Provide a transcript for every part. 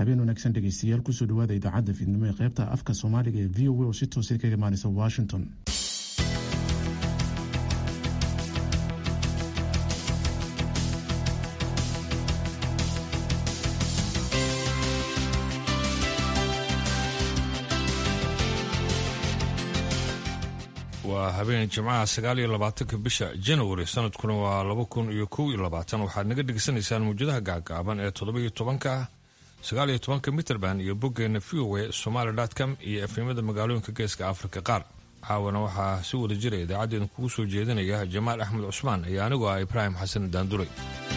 habeen wanaagsan dhegeystayaal kusoo dhawaada idaacadda fiidnimo ee qaybta afka soomaaliga ee v o a oo si toosa kaga imaaneysa washington waa habeen jimcaha sagaal iyo labaatanka bisha januari sanadkuna waa laba kun iyo kow iyo labaatan waxaad naga dhegeysanaysaan mawjadaha gaagaaban ee toddobiyo tobanka sagaal iyo tobanka mitrband iyo boggeena v o a somaali com iyo efnimada magaalooyinka geeska afrika qaar caawana waxaa si wada jira idaacaddeen kugu soo jeedinaya jamaal axmed cusmaan iyo anigoo ah ibraahim xasan daanduray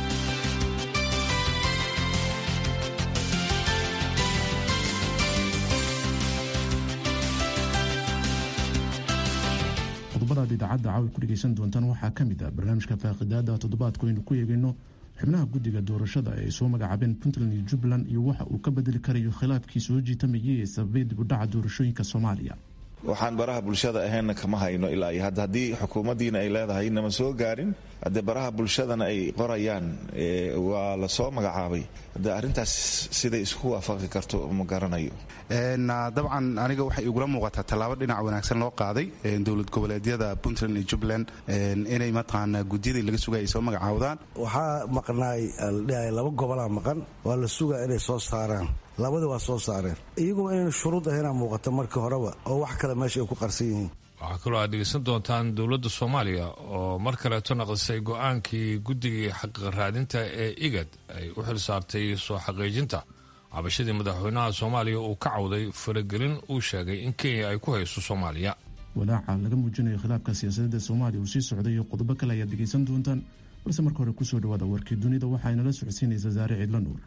qodobadaad idaacadda caawi ku dhegeysan doontaan waxaa ka mid ah barnaamijka faaqidaada toddobaadku aynu ku eegeyno xubnaha guddiga doorashada ee ay soo magacaabeen puntland iyo jubbaland iyo waxa uu ka bedeli karayo khilaafkii soo jiitamayay ee sababay dib u dhaca doorashooyinka soomaaliya waxaan baraha bulshada ahaynna kama hayno ilaa iyo hadda haddii xukuumaddiina ay leedahay nama soo gaarin haddee baraha bulshadana ay qorayaan waa la soo magacaabay haddee arrintaas siday isku waafaqi karto ma garanayo dabcan aniga waxay igula muuqataa tallaabo dhinac wanaagsan loo qaaday dowlad goboleedyada puntland iyo jubbaland inay mataqaanaa gudyadii laga sugaya ay soo magacaawdaan waxaa maqnaay aldhihay laba gobolaa maqan waa la sugaa inay soo saaraan labadii waa soo saareen iyaguna inayna shuruud ahaynaa muuqata markii horeba oo wax kale meesha ay ku qarsan yihiin waxaa kaloo aad dhegeysan doontaan dowladda soomaaliya oo mar kaleeto naqdisay go-aankii guddigii xaqiiq raadinta ee igad ay u xil saartay soo xaqiijinta cabashadii madaxweynaha soomaaliya uu ka cawday faragelin uu sheegay in kenya ay ku hayso soomaaliya walaaca laga muujinayo khilaafka siyaasadda soomaaliya uu sii socday iyo qodobo kale ayaad dhegeysan doontaan balse marka hore kusoo dhawaada warkii dunida waxaa inala socodsiinaysa saare ciidla nuur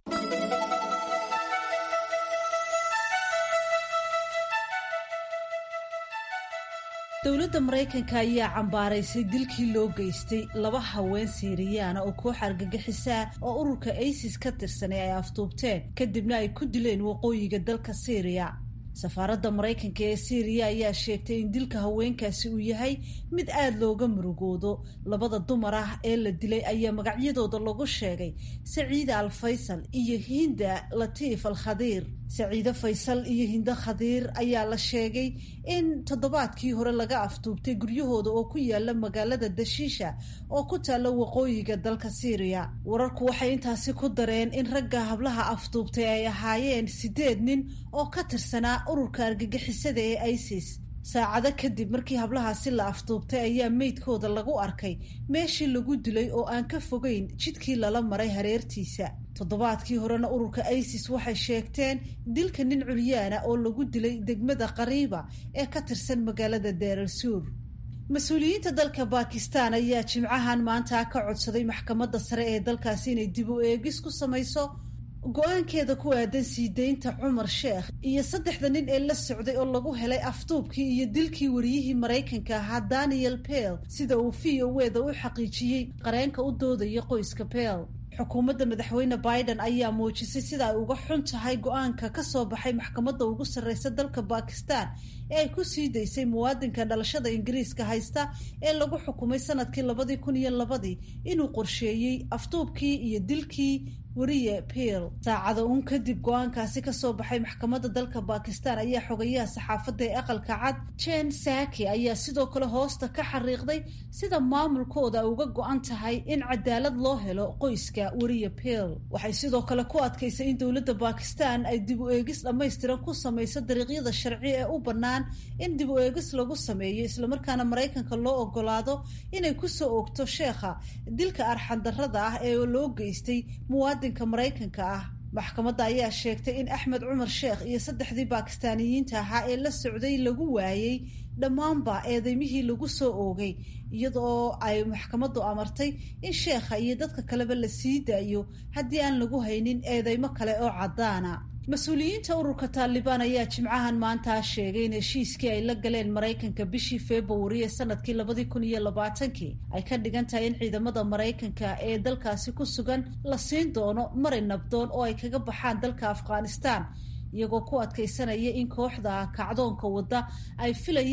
dowladda maraykanka ayaa cambaaraysay dilkii loo geystay laba haween siiriyaana oo koox argagixisaa oo ururka isis ka tirsanay ay afduubteen kadibna ay ku dileen waqooyiga dalka siiriya safaaradda maraykanka ee siiriya ayaa sheegtay in dilka haweenkaasi uu yahay mid aada looga murugoodo labada dumar ah ee la dilay ayaa magacyadooda lagu sheegay saciida al faysal iyo hinda latiif al khadiir saciide faysal iyo hindo khadiir ayaa la sheegay in toddobaadkii hore laga afduubtay guryahooda oo ku yaala magaalada dashiisha oo ku taalla waqooyiga dalka siiriya wararku waxay intaasi ku dareen in ragga hablaha afduubtay ay ahaayeen sideed nin oo ka tirsanaa ururka argagixisada ee isis saacado kadib markii hablahaasi la afduubtay ayaa meydkooda lagu arkay meeshii lagu dilay oo aan ka fogeyn jidkii lala maray hareertiisa toddobaadkii horena ururka isis waxay sheegteen dilka nin culyaana oo lagu dilay degmada qariiba ee ka tirsan magaalada daaral suur mas-uuliyiinta dalka bakistan ayaa jimcahan maanta ka codsaday maxkamadda sare ee dalkaasi inay dib u eegis ku samayso go-aankeeda ku aadan sii deynta cumar sheekh iyo saddexda nin ee la socday oo lagu helay afduubkii iyo dilkii wariyihii maraykanka ahaa daniel pell sida uu v o weda u xaqiijiyey qareenka u doodaya qoyska pell xukuumadda madaxweyne biden ayaa muujisay sida ay uga xun tahay go-aanka ka soo baxay maxkamadda ugu sarreysa dalka bakistan ee ay ku sii daysay muwaadinka dhalashada ingiriiska haysta ee lagu xukumay sanadkii labadii kun iyo labadii inuu qorsheeyey afduubkii iyo dilkii wariye peel saacada uun kadib go-aankaasi kasoo baxay maxkamadda dalka bakistan ayaa xogayaha saxaafadda ee aqalka cad jen saki ayaa sidoo kale hoosta ka xariiqday sida maamulkooda ay uga go-an tahay in cadaalad loo helo qoyska wariye peel waxay sidoo kale ku adkaysay in dowladda bakistan ay dib u eegis dhammaystiran ku samayso dariiqyada sharci ee u bannaan in dib u eegis lagu sameeyo islamarkaana maraykanka loo ogolaado inay kusoo oogto sheekha dilka arxandarrada ah ee loo geystay muwaadinka maraykanka ah maxkamadda ayaa sheegtay in axmed cumar sheekh iyo saddexdii baakistaaniyiinta ahaa ee la socday lagu waayey dhammaanba eedeymihii lagu soo oogay iyadoo ay maxkamaddu amartay in sheekha iyo dadka kaleba la sii daayo haddii aan lagu haynin eedeymo kale oo caddaana mas-uuliyiinta ururka taalibaan ayaa jimcahan maanta sheegay in heshiiskii ay la galeen maraykanka bishii februari ee sanadkii labadii kun iyo labaatankii ay ka dhigan tahay in ciidamada maraykanka ee dalkaasi ku sugan la siin doono mari nabdoon oo ay kaga baxaan dalka afghanistan iyagoo ku adkaysanaya in kooxda kacdoonka wadda ay filayaan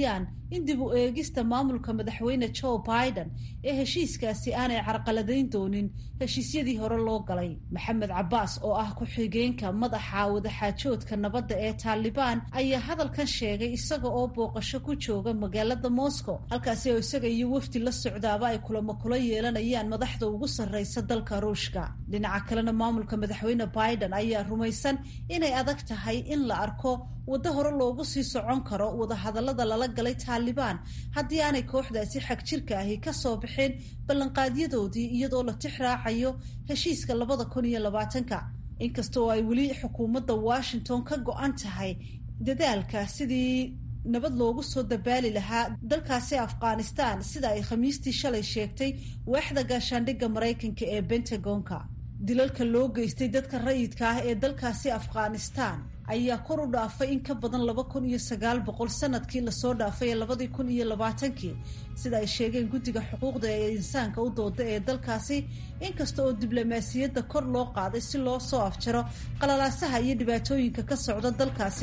in dib u eegista maamulka madaxweyne joe biden ee heshiiskaasi aanay carqaladayn doonin heshiisyadii hore loo galay maxamed cabbaas oo ah ku-xigeenka madaxa wadaxaajoodka nabadda ee taalibaan ayaa hadalkan sheegay isaga oo booqasho ku jooga magaalada moscow halkaasi oo isaga iyo wafdi la socdaaba ay kulamo kula yeelanayaan madaxda ugu sarreysa dalka ruushka dhinaca kalena maamulka madaxweyne biden ayaa rumaysan inay adag tahay in la arko waddo hore loogu sii socon karo wadahadallada lala galay taalibaan haddii aanay kooxdaasi xag jirka ahi ka soo bixin ballanqaadyadoodii iyadoo la tix raacayo heshiiska labada kun iyo labaatanka inkasta oo ay weli xukuumadda washington ka go-an tahay dadaalka sidii nabad loogu soo dabaali lahaa dalkaasi afghanistan sida ay khamiistii shalay sheegtay waaxda gaashaandhigga maraykanka ee bentagonka dilalka loo geystay dadka rayidka ah ee dalkaasi afghanistan ayaa kor u dhaafay in ka badan laba kun iyo sagaal boqol sanadkii lasoo dhaafay ee labadii kun iyo labaatankii sida ay sheegeen guddiga xuquuqda ee insaanka u dooda ee dalkaasi inkasta oo diblomaasiyadda kor loo qaaday si loo soo afjaro qalalaasaha iyo dhibaatooyinka ka socda dalkaasi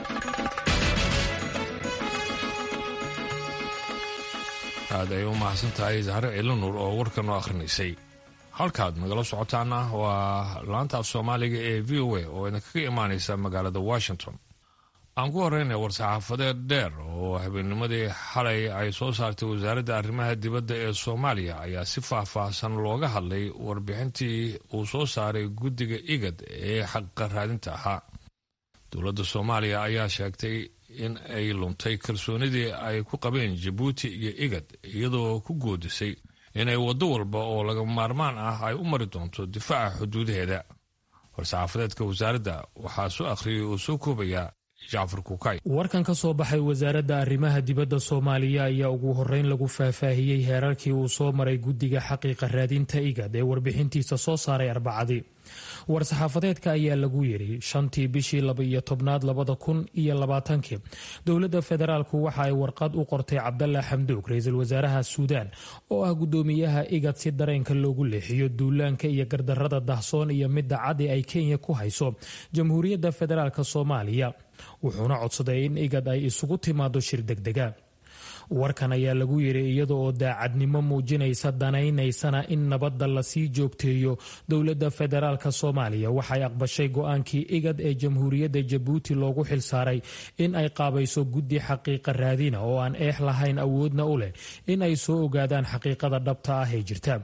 aad ay u mahadsan tahay zahre ciilanuur oo warkan u akhrinaysay halkaad nagala socotaana waa laanta af soomaaliga ee v o a oo idinkaga imaanaysa magaalada washington aan ku horeyna war-saxaafadeed dheer oo habeennimadii xalay ay soo saartay wasaaradda arrimaha dibadda ee soomaaliya ayaa si faah-faahsan looga hadlay warbixintii uu soo saaray guddiga igad ee xaqiiqa raadinta ahaa dowladda soomaaliya ayaa sheegtay in ay luntay kalsoonidii ay ku qabeen jabuuti iyo igad iyadoo ku goodisay inay waddo walba oo laga maarmaan ah ay u mari doonto difaaca xuduudaheeda war-saxaafadeedka wasaaradda waxaa soo akhriyay oo soo koobayaa jacfar kukay warkan ka soo baxay wasaaradda arrimaha dibadda soomaaliya ayaa ugu horreyn lagu faahfaahiyey heerarkii uu soo maray guddiga xaqiiqa raadinta igad ee warbixintiisa soo saaray arbacadii war-saxaafadeedka ayaa lagu yidhi shantii bishii laba-iyo tobnaad labada kun iyo labaatankii dowladda federaalku waxa ay warqad u qortay cabdalla xamduug ra-iisul wasaaraha suudaan oo ah guddoomiyaha igad si dareenka loogu leexiyo duulaanka iyo gardarrada dahsoon iyo midda cadi ay kenya ku hayso jamhuuriyadda federaalk soomaaliya wuxuuna codsaday in igad ay isugu timaado shir degdega warkan ayaa lagu yidhi iyada oo daacadnimo muujinaysa danaynaysana in nabadda lasii joogteeyo dowladda federaalk soomaaliya waxay aqbashay go-aankii igad ee jamhuuriyadda jabuuti loogu xilsaaray in ay qaabayso guddi xaqiiqa raadina oo aan eex lahayn awoodna u leh in ay soo ogaadaan xaqiiqada dhabta ah ee jirta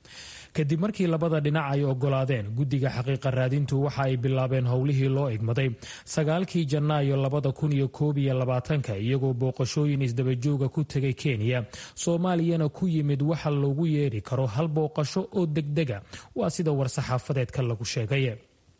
kadib markii labada dhinac ay ogolaadeen guddiga xaqiiqa raadintu waxa ay bilaabeen howlihii loo egmaday sagaalkii janaayo labada kun iyo koob iyo labaatanka iyagoo booqashooyin isdabajooga ku tegay kenya soomaaliyana ku yimid waxa loogu yeedhi karo hal booqasho oo degdega waa sida war-saxaafadeedka lagu sheegay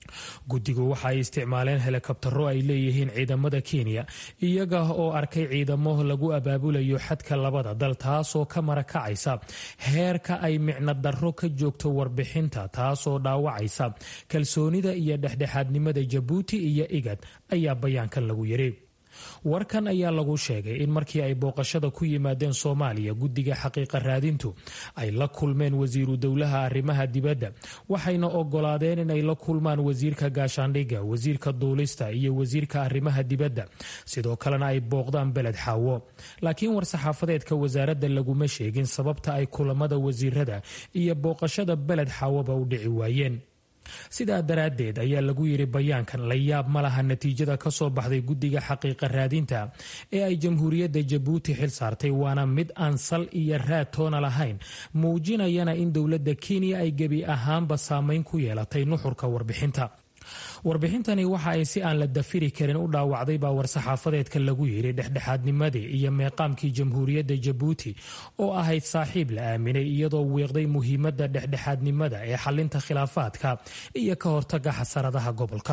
guddigu waxa ay isticmaaleen helikabtaro ay leeyihiin ciidamada kenya iyaga oo arkay ciidamo lagu abaabulayo xadka labada dal taasoo ka marakacaysa heerka ay micno darro ka joogto warbixinta taasoo dhaawacaysa kalsoonida iyo dhexdhexaadnimada jabuuti iyo igad ayaa bayaankan lagu yidhi warkan ayaa lagu sheegay in markii ay booqashada ku yimaadeen soomaaliya guddiga xaqiiqa raadintu ay la kulmeen wasiiru dowlaha arrimaha dibadda waxayna ogolaadeen inay la kulmaan wasiirka gaashaandhigga wasiirka duulista iyo wasiirka arrimaha dibadda sidoo kalena ay booqdaan beled xaawo laakiin war-saxaafadeedka wasaaradda laguma sheegin sababta ay kulamada wasiirada iyo booqashada beled xaawoba u dhici waayeen sidaa daraaddeed ayaa lagu yidhi bayaankan la yaab ma laha natiijada ka soo baxday guddiga xaqiiqa raadinta ee ay jamhuuriyadda jabuuti xil saartay waana mid aan sal iyo raad toona lahayn muujinayana in dowladda kenya ay gebi ahaanba saameyn ku yeelatay nuxurka warbixinta warbixintani waxa ay si aan la dafiri karin u dhaawacday baa war-saxaafadeedka lagu yidhi dhexdhexaadnimadii iyo meeqaamkii jamhuuriyadda jabuuti oo ahayd saaxiib la aaminay iyadoo wiiqday muhiimadda dhexdhexaadnimada ee xalinta khilaafaadka iyo ka hortaga xasaradaha gobolka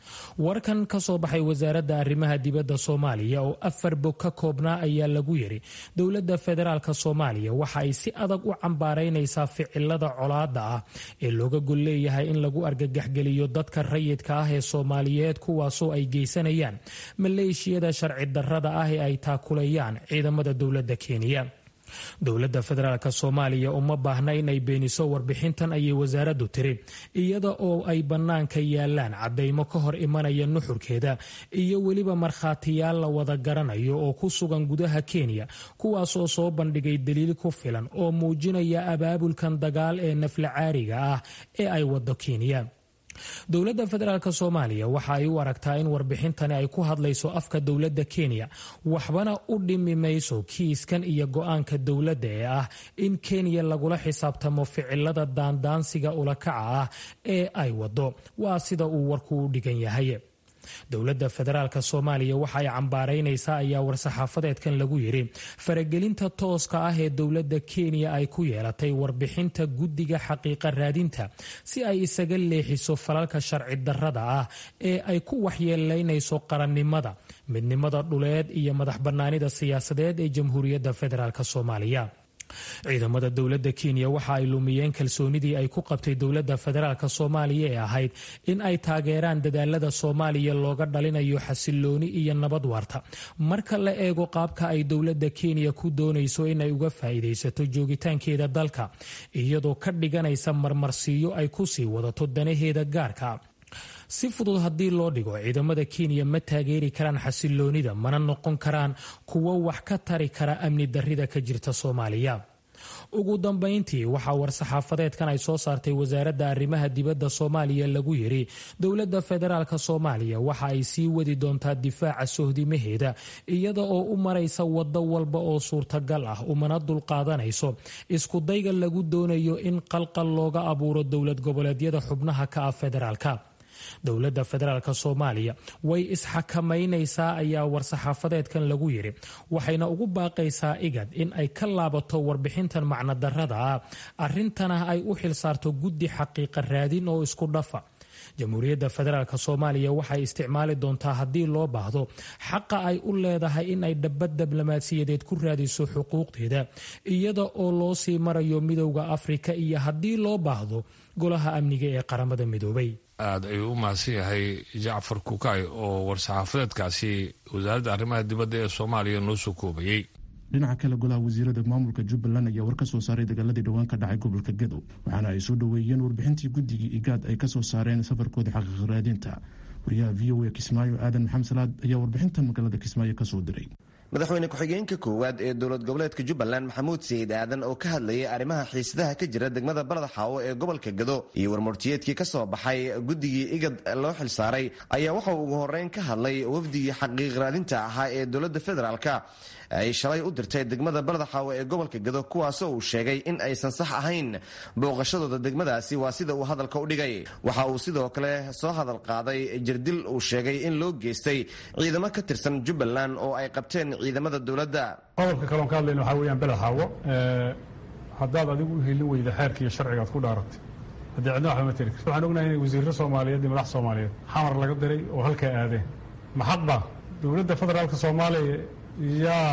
warkan ka soo baxay wasaaradda arrimaha dibadda soomaaliya oo afar bog ka koobnaa ayaa lagu yidhi dowladda federaalk soomaaliya waxa ay si adag u cambaaraynaysaa ficilada colaada ah ee looga gol leeyahay in lagu argagaxgeliyo dadka rayidka ah ee soomaaliyeed kuwaasoo ay geysanayaan maleeshiyada sharci darrada ah ee ay taakulayaan ciidamada dowladda kenya dowladda federaalk soomaaliya uma baahna inay beeniso warbixintan ayay wasaaraddu tiri iyada oo ay bannaanka yaalaan caddaymo ka hor imanaya nuxurkeeda iyo weliba markhaatiyaal la wada garanayo oo ku sugan gudaha kenya kuwaasoo soo bandhigay daliil ku filan oo muujinaya abaabulkan dagaal ee nafla caariga ah ee ay wado kenya dowladda federaalk soomaaliya waxa ay u aragtaa in warbixintani ay ku hadlayso afka dowladda kenya waxbana u dhimi mayso kiiskan iyo go-aanka dowladda ee ah in kenya lagula xisaabtamo ficilada daandaansiga ulakaca ah ee ay wado waa sida uu warku u dhigan yahay dowladda federaalk soomaaliya waxa ay cambaaraynaysaa ayaa war-saxaafadeedkan lagu yidhi faragelinta tooska ah ee dowladda kenya ay ku yeelatay warbixinta guddiga xaqiiqa raadinta si ay isaga leexiso falalka sharci darrada ah ee ay ku waxyeelaynayso qarannimada midnimada dhuleed iyo madax bannaanida siyaasadeed ee jamhuuriyadda federaalk soomaaliya ciidamada dowladda kenya waxa ay lumiyeen kalsoonidii ay ku qabtay dowladda federaalk soomaaliya ee ahayd in ay taageeraan dadaalada soomaaliya looga dhalinayo xasilooni iyo nabad waarta marka la eego qaabka ay dowladda kenya ku doonayso inay uga faa'iidaysato joogitaankeeda dalka iyadoo ka dhiganaysa marmarsiiyo ay ku sii wadato danaheeda gaarka si fudud haddii loo dhigo ciidamada kenya ma taageeri karaan xasiloonida mana noqon karaan kuwo wax ka tari kara amni darrida ka jirta soomaaliya ugu dambayntii waxaa war-saxaafadeedkan ay soo saartay wasaaradda arrimaha dibadda soomaaliya lagu yidhi dowladda federaalk soomaaliya waxa ay sii wadi doontaa difaaca sohdimaheeda iyada oo u maraysa waddo walba oo suurtagal ah umana dulqaadanayso iskudayga lagu doonayo in qalqal looga abuuro dowlad goboleedyada xubnaha ka ah federaalka dowladda federaalk soomaaliya way isxakamaynaysaa ayaa war-saxaafadeedkan lagu yidhi waxayna ugu baaqaysaa igad in ay ka laabato warbixintan macnodarrada ah arrintana ay u xilsaarto guddi xaqiiqa raadin oo isku dhafa jamhuuriyadda federaalk soomaaliya waxay isticmaali doontaa haddii loo baahdo xaqa ay u leedahay in ay dhabad diblomaasiyadeed ku raadiso xuquuqdeeda iyada oo loo sii marayo midowda afrika iyo haddii loo baahdo golaha amniga ee qaramada midoobay aad ayuu u mahadsan yahay jacfar kukay oo war-saxaafadeedkaasi wasaaradda arrimaha dibadda ee soomaaliya noo soo koobayey dhinaca kale golaha wasiirada maamulka jubbaland ayaa war ka soo saaray dagaaladii dhowaan ka dhacay gobolka gadow waxaana ay soo dhoweeyeen warbixintii guddigii igaad ay kasoo saareen safarkooda xaqiiq raadinta wariyaha v o a kismaayo aadan maxamed salaad ayaa warbixintan magaalada kismaayo kasoo diray madaxweyne ku-xigeenka koowaad ee dowlad goboleedka jubbaland maxamuud sayid aadan oo ka hadlayay arrimaha xiisadaha ka jira degmada baladaxaawo ee gobolka gado iyo warmurtiyeedkii ka soo baxay guddigii igad loo xilsaaray ayaa waxa uu ugu horreyn ka hadlay wafdigii xaqiiq raadinta ahaa ee dowladda federaalka ay shalay u dirtay degmada baladaxaawo ee gobolka gado kuwaasoo uu sheegay in aysan sax ahayn booqashadooda degmadaasi waa sida uu hadalka u dhigay waxa uu sidoo kale soo hadal qaaday jirdil uu sheegay in loo geystay ciidamo ka tirsan jubbaland oo ay qabteen ciidamada dowladda qodobka kaloon ka hadlayna waxaa weeyaan beledxaawo haddaad adigu u helin weyda xeerka iyo sharciga ad ku dhaaratay haddii cidna waxba ma tiri karti waxaan ognahay inay wasiirro soomaaliyeed iyo madax soomaaliyeed xamar laga diray oo halkaa aadeen maxadba dowladda federaalka soomaaliya yaa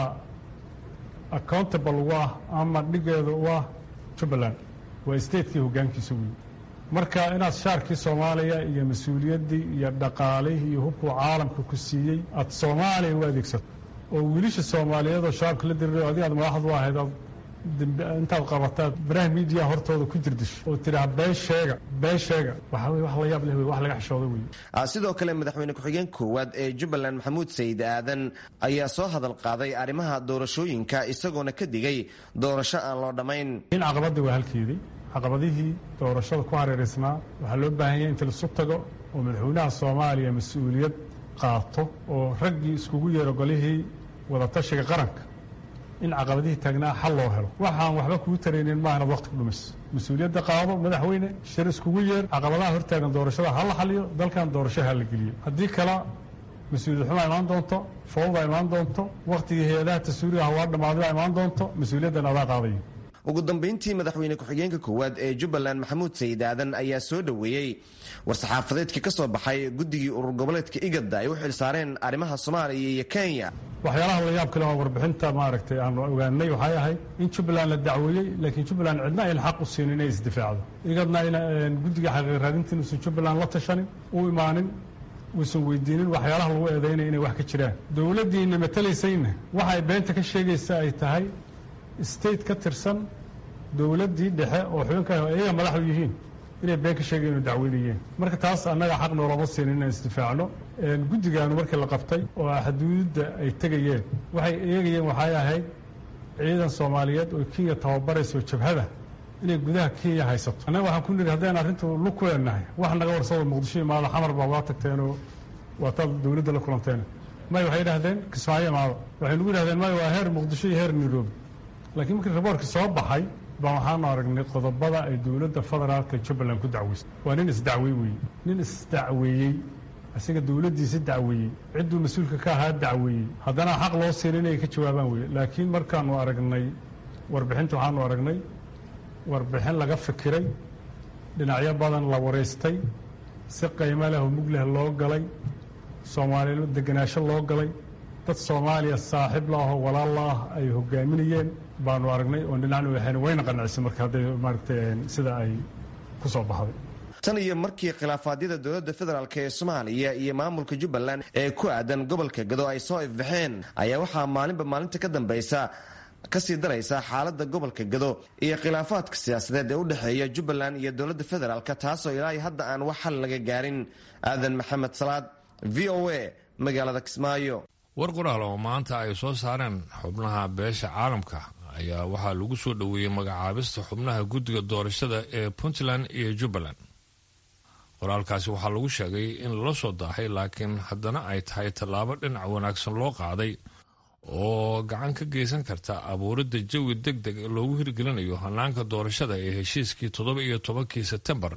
accountable u ah ama dhigeeda u ah jubbaland waa statekii hoggaankiisa wey marka inaad shaarkii soomaaliya iyo mas-uuliyaddii iyo dhaqaalihii iyo hubkuu caalamka ku siiyey aad soomaaliya u adeegsato oo wiilisha soomaaliyeed oo shabaabka la dirirayo adi aad madaxdu ahayd aad intaad qabataad baraha miidiya hortooda ku jirdisho oo tidhaha been sheega been sheega waxaa wey wax la yaab leh wey wax laga xishooda wey sidoo kale madaxweyne ku-xigeen koowaad ee jubbaland maxamuud sayid aadan ayaa soo hadal qaaday arrimaha doorashooyinka isagoona ka digay doorasho aan loo dhammayn in caqabadii waa halkeedii caqabadihii doorashada ku hareeraysnaa waxaa loo baahan yahay inta lasu tago oo madaxweynaha soomaaliya mas-uuliyad qaato oo raggii iskugu yeero golihii wadatashiga qaranka in caqabadihii taagnaa xal loo helo waxaan waxba kuu taraynin maaha inaad waqti ku dhumayso mas-uuliyadda qaado madaxweyne shir iskugu yeer caqabadaha hortaagan doorashada ha la xaliyo dalkan doorasho ha la geliyo haddii kale mas-uuliyad xumaa imaan doonto fowda imaan doonto wakhtigii hay-adaha tasuuriga hawaa dhammaadibaa imaan doonto mas-uuliyaddan adaa qaadayo ugu dambayntii madaxweyne ku-xigeenka koowaad ee jubbaland maxamuud sayid aadan ayaa soo dhoweeyey war-saxaafadeedkii ka soo baxay guddigii urur goboleedka igada ay u xilsaareen arrimaha soomaaliya iyo kenya waxyaalaha la yaab kale oo warbixinta maaragtay aanu ogaanay waxay ahayd in jubbaland la dacweeyey laakiin jubbaland cidna ayna xaq u siinin inay isdifaacdo igadna ayna guddiga xaqiiq raadintiin uusan jubbaland la tashanin u imaanin uusan weydiinin waxyaalaha lagu eedaynaya inay wax ka jiraan dowladdiina matalaysayna waxay beenta ka sheegaysa ay tahay state ka tirsan dowladdii dhexe oo xubinka ayaga madaxu yihiin inay been ka sheegeen inu dacweynayeen marka taas annaga xaq noolama siin inaan isdifaacno guddigaanu markii la qabtay oo xuduudda ay tegayeen waxay eegayeen waxay ahayd ciidan soomaaliyeed oo kenya tababarayso jabhada inay gudaha kenya haysato annaga waxaan ku nidhi haddaan arrintu lug ku leenahay wax naga warsado muqdisho imaado xamar baa waa tagteenoo waataad dowladda la kulanteen may waxay idhahdeen kismaayo imaado waxay nagu yidhahdeen may waa heer muqdisho iyo heer nairobi laakiin markii raboorkii soo baxay baa waxaanu aragnay qodobada ay dowladda federaalka jubbaland ku dacweysay waa nin isdacwey weeye nin isdacweeyey isaga dowladdiisa dacweeyey cidduu mas-uulka ka ahaa dacweeyey haddana xaq loo siin inay ka jawaabaan weye laakiin markaanu aragnay warbixinta waxaanu aragnay warbixin laga fikiray dhinacyo badan la wareystay si qiimo leh oo mug leh loo galay soomaaliya deganaasho loo galay dad soomaaliya saaxiib la ahoo walaal la ah ay hogaaminayeen baanu aragnay oon dhinacna waxayna wayna qanacisa marka hadday maaragtay sida ay ku soo baxday tan iyo markii khilaafaadyada dowladda federaalk ee soomaaliya iyo maamulka jubbaland ee ku aadan gobolka gado ay soo ifbaxeen ayaa waxaa maalinba maalinta ka dambaysa kasii daraysa xaaladda gobolka gado iyo khilaafaadka siyaasadeed ee u dhexeeya jubbaland iyo dowladda federaalk taasoo ilaahay hadda aan wax xal laga gaarin aadan maxamed salaad v o a magaalada kismaayo war qoraal oo maanta ay soo saareen xubnaha beesha caalamka ayaa waxaa lagu soo dhoweeyey magacaabista xubnaha guddiga doorashada ee puntland iyo jubbaland qoraalkaasi waxaa lagu sheegay in lala soo daahay laakiin haddana ay tahay tallaabo dhinac wanaagsan loo qaaday oo gacan ka geysan karta abuuridda jawi deg deg loogu hirgelinayo hannaanka doorashada ee heshiiskii toddoba iyo tobankii sebtembar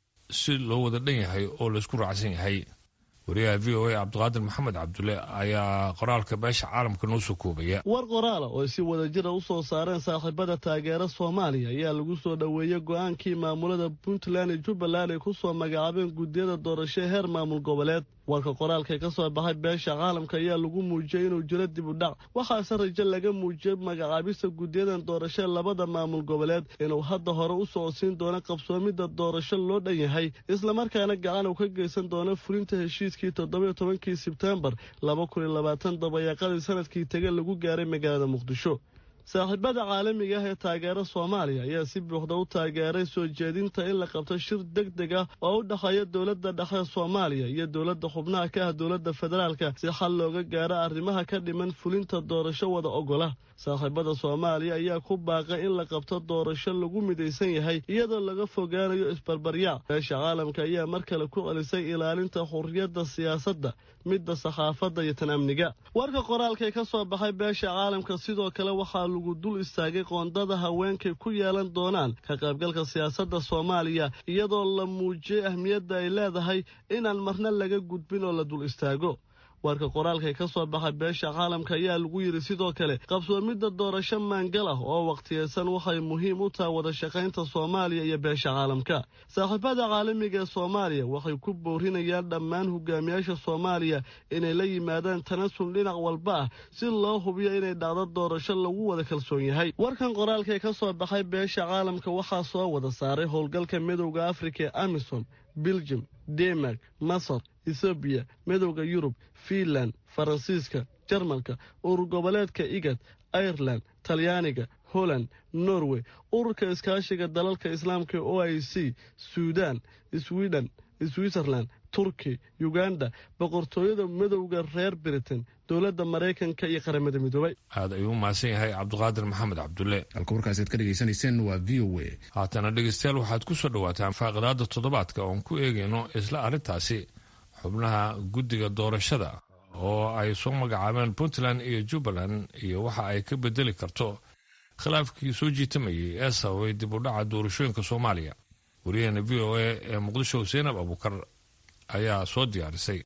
si loo wada dhan yahay oo laysku raacsan yahay wariyaha v o a cabdiqaadir maxamed cabdulle ayaa qoraalka beesha caalamka noo soo koobaya war qoraala oo ay si wadajira u soo saareen saaxiibada taageera soomaaliya ayaa lagu soo dhoweeyey go-aankii maamulada puntland iyo jubbaland ay ku soo magacaabeen guddiyada doorasho heer maamul goboleed warka qoraalka ka soo baxay beesha caalamka ayaa lagu muujiyey inuu jiro dib u dhac waxaase rajo laga muujiyey magacaabista guddiyadan doorasho labada maamul goboleed inuu hadda hore u socodsiin doono qabsoomidda doorasho loo dhan yahay islamarkaana gacan uu ka geysan doono fulinta heshiiskii toddobiyo tobankii sebtembar laba kun iyo labaatan dabayaaqadii sanadkii tege lagu gaaray magaalada muqdisho saaxiibada caalamiga ah ee taageera soomaaliya ayaa si buuxda u taageeray soo jeedinta in la qabto shir deg deg ah oo u dhexeeya dowladda dhexe soomaaliya iyo dowladda xubnaha ka ah dowladda federaalka si xal looga gaaro arrimaha ka dhiman fulinta doorasho wada ogola saaxiibada soomaaliya ayaa ku baaqay in la qabto doorasho lagu midaysan yahay iyadoo laga fogaanayo isbarbaryaac beesha caalamka ayaa mar kale ku celisay ilaalinta xurriyadda siyaasadda midda sakhaafadda iyo tan amniga warka qoraalkay ka soo baxay beesha caalamka sidoo kale waxaa lagu dul istaagay qoondada haweenkay ku yeelan doonaan ka qaybgalka siyaasadda soomaaliya iyadoo la muujiyey ahmiyadda ay leedahay inaan marna laga gudbin oo la dul istaago warka qoraalkay ka soo baxay beesha caalamka ayaa lagu yidhi sidoo kale qabsoomidda doorasho maangal ah oo wakhtiyeysan waxay muhiim u tahay wada shaqaynta soomaaliya iyo beesha caalamka saaxiibada caalamiga ee soomaaliya waxay ku boorinayaan dhammaan hogaamiyaasha soomaaliya inay la yimaadaan tanasul dhinac walba ah si loo hubiyo inay dhacdo doorasho lagu wada kalsoon yahay warkan qoraalkay ka soo baxay beesha caalamka waxaa soo wada saaray howlgalka midowda afrika ee amisom biljum denmark masar ethoobiya midowda yurub fiinland faransiiska jarmalka urur goboleedka igad aireland talyaaniga holland norway ururka iskaashiga dalalka islaamka o i c suudan sweden switzerland turki uganda boqortooyada midowda reer britain dowladda maraykanka iyo qaramada midoobay aad ayuu umahadsan yahay cabdiqaadir maxamed cabdulle halka warkaasaad ka dhegaysanayseen waa v o a haatana dhegeystayaal waxaad ku soo dhawaataan faaqidaada toddobaadka oon ku eegayno isla arrintaasi xubnaha guddiga doorashada oo ay soo magacaabeen puntland iyo jubbaland iyo waxa ay ka bedeli karto khilaafkii soo jiitamayay ee sababay dib u dhaca doorashooyinka soomaaliya wariyaheena v o a ee muqdisho seenab abuukar ayaa soo diyaarisay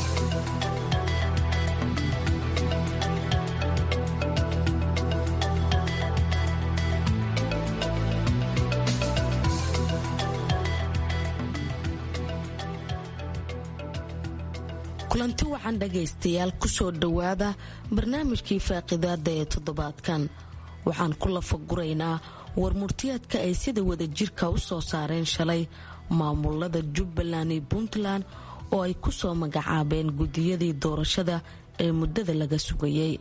kulanti wacan dhagaystayaal kusoo dhowaada barnaamijkii faaqidaada ee toddobaadkan waxaan ku lafaguraynaa warmurtiyaadka ay sida wadajirka u soo saareen shalay maamulada jubbaland iyo puntland oo ay ku soo magacaabeen gudiyadii doorashada ee muddada laga sugayay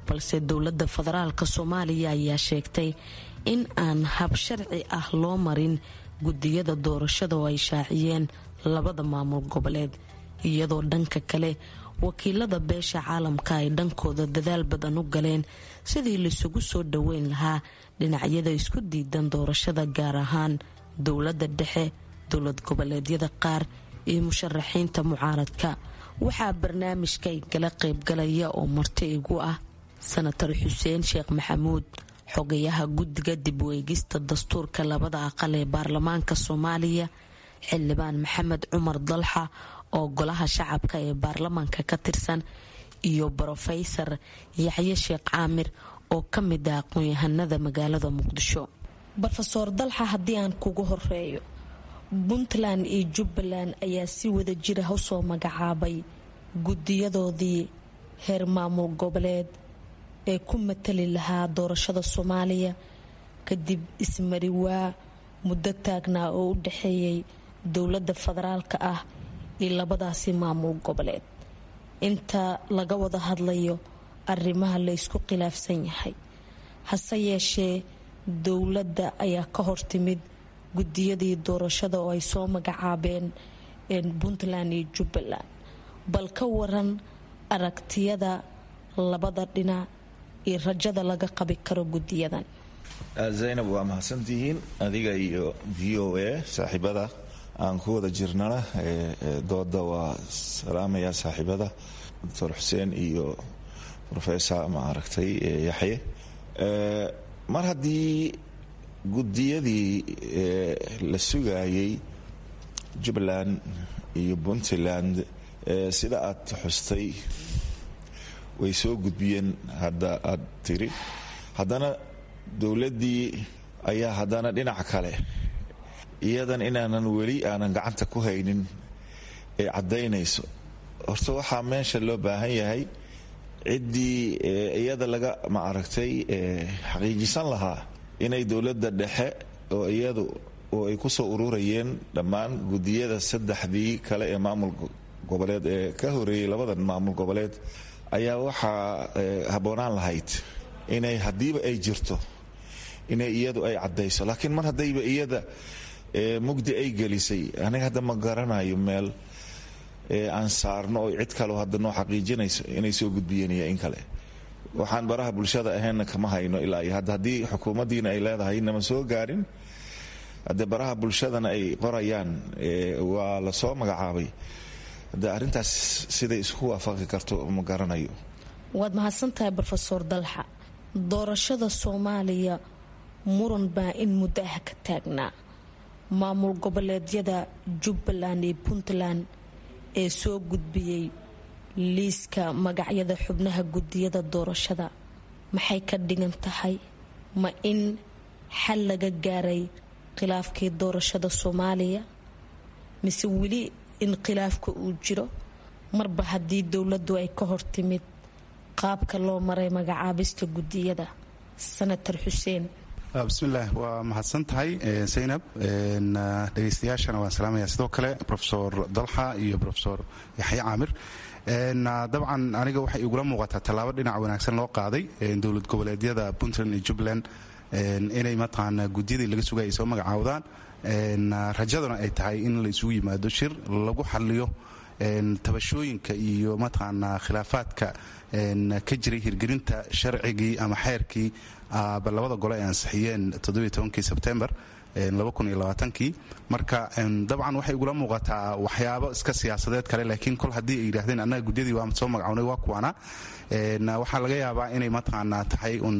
balse dowladda federaalka soomaaliya ayaa sheegtay in aan hab sharci ah loo marin gudiyada doorashada oo ay shaaciyeen labada maamul goboleed iyadoo dhanka kale wakiilada beesha caalamka ay dhankooda dadaal badan u galeen sidii laisugu soo dhoweyn lahaa dhinacyada isku diidan doorashada gaar ahaan dowladda dhexe dowlad goboleedyada qaar iyo musharaxiinta mucaaradka waxaa barnaamijka igala qaybgalaya oo marti igu ah sanatar xuseen sheekh maxamuud xogayaha guddiga dib u eegista dastuurka labada aqal ee baarlamaanka soomaaliya xildhibaan maxamed cumar dalxa oo golaha shacabka ee baarlamaanka ka tirsan iyo brofeysar yaxye sheekh caamir oo ka mid ah aqoon-yahanada magaalada muqdisho rofeor dalxa haddii aan kugu horeeyo puntland iyo jubbaland ayaa si wada jira usoo magacaabay gudiyadoodii heer maamul goboleed ee ku matali lahaa doorashada soomaaliya kadib ismariwaa muddo taagnaa oo u dhexeeyay dowladda federaalka ah iyo labadaasi maamul goboleed inta laga wada hadlayo arrimaha la ysku khilaafsan yahay hase yeeshee dowladda ayaa ka hortimid gudiyadii doorashada oo ay soo magacaabeen puntland iyo jubbaland bal ka waran aragtiyada labada dhinac iyo rajada laga qabi karo gudiyadan zaynab waa mahadsantihiin adiga iyo v o a saaxiibada aan ku wada jirnana dooda waa salaamaya saaxiibada doctor xuseen iyo rofesor ma aragtay yaxye mar haddii gudiyadii la sugayay jubbaland iyo puntland sida aad xustay way soo gudbiyeen hadda aad tiri haddana dowladdii ayaa haddana dhinac kale iyadan inaanan weli aanan gacanta ku haynin ee caddaynayso horta waxaa meesha loo baahan yahay ciddii iyada laga ma aragtay xaqiijisan lahaa inay dowladda dhexe oo iyadu oo ay kusoo ururayeen dhammaan gudiyada saddexdii kale ee maamul goboleed ee ka horeeyey labadan maamul goboleed ayaa waxaa habboonaan lahayd inay haddiiba ay jirto inay iyadu ay caddayso laakiin mar haddayba iyada mugdi ay gelisay aniga hadda ma garanayo meel aan saarno oo cid kaleo hadda noo xaqiijinayso inay soo gudbiyeen iyo in kale waxaan baraha bulshada ahaynna kama hayno ilaa iyo hadda haddii xukuumaddiina ay leedahay nama soo gaarin haddee baraha bulshadana ay qorayaan waa la soo magacaabay de arrintaas siday isku waafaqi karto ma garanayo waad mahadsantahay rofeor dalxa doorashada soomaaliya muran baa in muddo ah ka taagnaa maamul goboleedyada jubbaland iyo puntland ee soo gudbiyey liiska magacyada xubnaha gudiyada doorashada maxay ka dhigan tahay ma in xal laga gaaray khilaafkii doorashada soomaaliya mise weli in khilaafka uu jiro marba haddii dowladdu ay ka hortimid qaabka loo maray magacaabista gudiyada sanatar xuseen bismillaah waa mahadsan tahay zaynab dhegeystayaashana waan salaamaya sidoo kale rofesor dalxa iyo rofesor yaxye caamir dabcan aniga waxay igula muuqataa tallaabo dhinac wanaagsan loo qaaday dowlad goboleedyada puntland iyo jubbaland inay mataqaana gudiyadii laga sugay ay soo magacaawdaan rajaduna ay tahay in la isugu yimaado shir lagu xaliyo tabashooyinka iyo mataqaanaa khilaafaadka ka jiray hirgelinta sharcigii ama xeerkii labada gole ay ansixiyeen todobiy sebtembar kii marka dabcan waxay igula muuqataa waxyaabo iska siyaasadeed kale laakiin kol haddii ay yidhahdeen annaga gudyadii waa soo magacawnay waa kuwana waxaa laga yaabaa inay mataqaanaa tahay un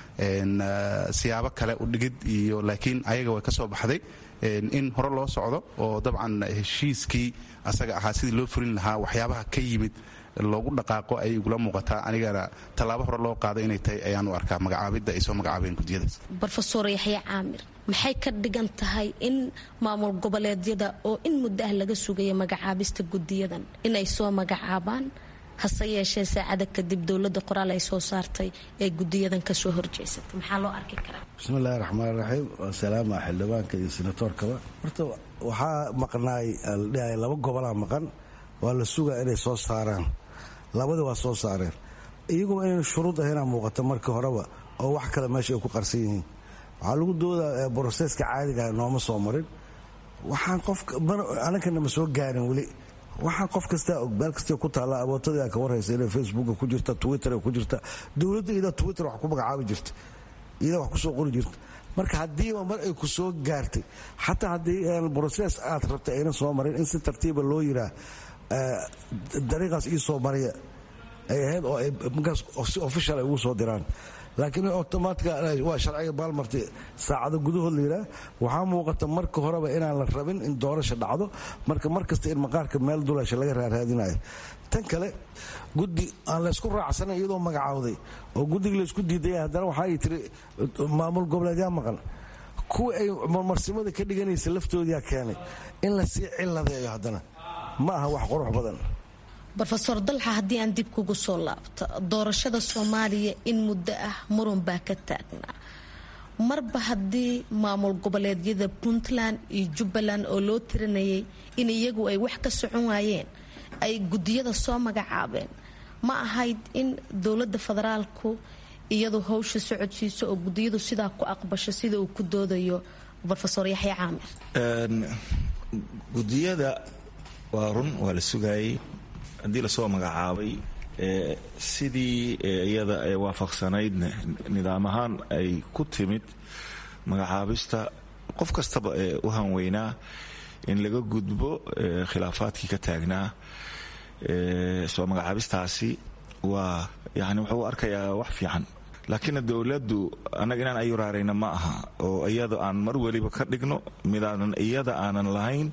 siyaabo kale u dhigid iyo laakiin ayaga way ka soo baxday in hore loo socdo oo dabcan heshiiskii asaga ahaa sidii loo furin lahaa waxyaabaha ka yimid loogu dhaqaaqo ayay igula muuqataa anigana tallaabo hore loo qaado inay tahay ayaan u arkaa magacaabidda ay soo magacaabeen gudiyadaas rofeor yaxye caamir maxay ka dhigan tahay in maamul goboleedyada oo in muddo ah laga sugaya magacaabista gudiyadan inay soo magacaabaan hase yeeshee saacada kadib dowladda qoraal ay soo saartay ee gudiyadan kasoo horjeysatay maxaa loo arki karaa bismillahi raxmaan raxiim waa salaama xildhibaanka iyo senatoorkaba horta waxaa maqnaay aldhihay laba gobolaa maqan waa la sugaa inay soo saaraan labadii waa soo saareen iyaguma inaynu shuruud ahaynaa muuqata markii horeba oo wax kale meesha ay ku qarsan yihiin waxaa lagu doodaa broseska caadigaah nooma soo marin waxaan qofka anankana ma soo gaarin weli waxaan qof kastaa og meel kasta ku taalla abootadii ka warhaysa inay facebooka ku jirta twitter ku jirta dowladda iyadaa twitter wax ku magacaabi jirta iyadaa wax kusoo qori jirta marka haddiiba mar ay ku soo gaartay xataa haddii broses aad rabtay ayna soo marin in si tartiiba loo yiraa dariiqaas ii soo mariya ay ahayd oo ay markaas si official ay ugu soo diraan laakiin automatica waa sharciga baalmarti saacado gudahood la yiraa waxaa muuqata marka horeba inaan la rabin in doorasha dhacdo marka mar kasta in maqaarka meel dulasha laga raaraadinayo tan kale guddi aan laysku raacsanan iyadoo magacaawday oo guddiga laysku diidaya haddana waxaa ay tiri maamul goboleedyaa maqan kuwa ay marmarsimada ka dhiganaysa laftoodiyaa keenay in lasii ciladeeyo haddana ma aha wax qurux badan rofeor dalxa haddii aan dib kugu soo laabto doorashada soomaaliya in muddo ah muran baa ka taagnaa marba haddii maamul goboleedyada puntland iyo jubbaland oo loo tirinayay in iyagu ay wax ka socon waayeen ay gudiyada soo magacaabeen ma ahayd in dowlada federaalku iyadu howsha socodsiiso oo gudiyadu sidaa ku aqbasho sida uu ku doodayo rofeor yaxya caamir gudiyada waa run waa la sugaayay haddii lasoo magacaabay sidii iyada ee waafaqsanaydna nidaam ahaan ay ku timid magacaabista qof kastaba ee u hanweynaa in laga gudbo khilaafaadkii ka taagnaa soo magacaabistaasi waa yani wuxuu arkayaa wax fiican laakiinna dowladdu annaga inaan ayuraarayna ma aha oo iyada aan mar weliba ka dhigno midaanan iyada aanan lahayn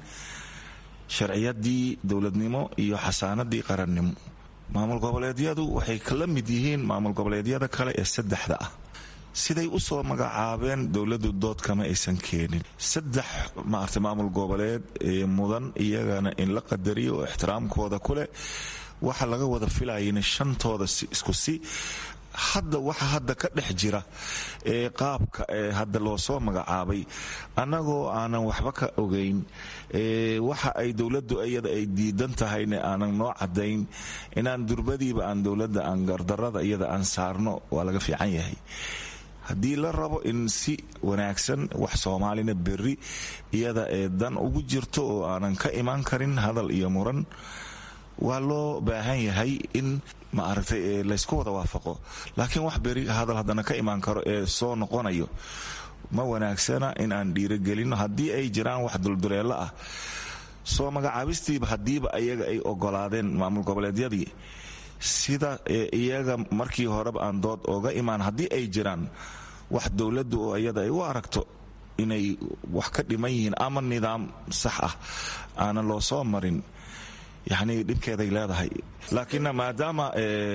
sharciyadii dowladnimo iyo xasaanadii qarannimo maamul goboleedyadu waxay kala mid yihiin maamul goboleedyada kale ee saddexda ah siday u soo magacaabeen dowladdu dood kama aysan keenin saddex maarta maamul goboleed ee mudan iyagana in la qadariyo oo ixtiraamkooda kuleh waxa laga wada filayana shantooda isku si hadda waxa hadda ka dhex jira ee qaabka ee hadda loo soo magacaabay annagoo aanan waxba ka ogayn waxa ay dowladdu iyada ay diidan tahayna aanan noo cadayn inaan durbadiiba aan dowladda aan gardarada iyada aan saarno waa laga fiican yahay haddii la rabo in si wanaagsan wax soomaalina berri iyada ee dan ugu jirto oo aanan ka imaan karin hadal iyo muran waa loo baahan yahay in ma aragtay laysku wada waafaqo laakiin wax beri hadal haddana ka imaan karo ee soo noqonayo ma wanaagsana in aan dhiirogelino haddii ay jiraan wax dulduleelo ah soo magacaabistiiba haddiiba iyaga ay ogolaadeen maamul goboleedyadii sida iyaga markii horeba aan dood oga imaan haddii ay jiraan wax dowladdu oo iyada ay u aragto inay wax ka dhiman yihiin ama nidaam sax ah aanan loo soo marin yacni dhibkeeday leedahay laakiinna maadaama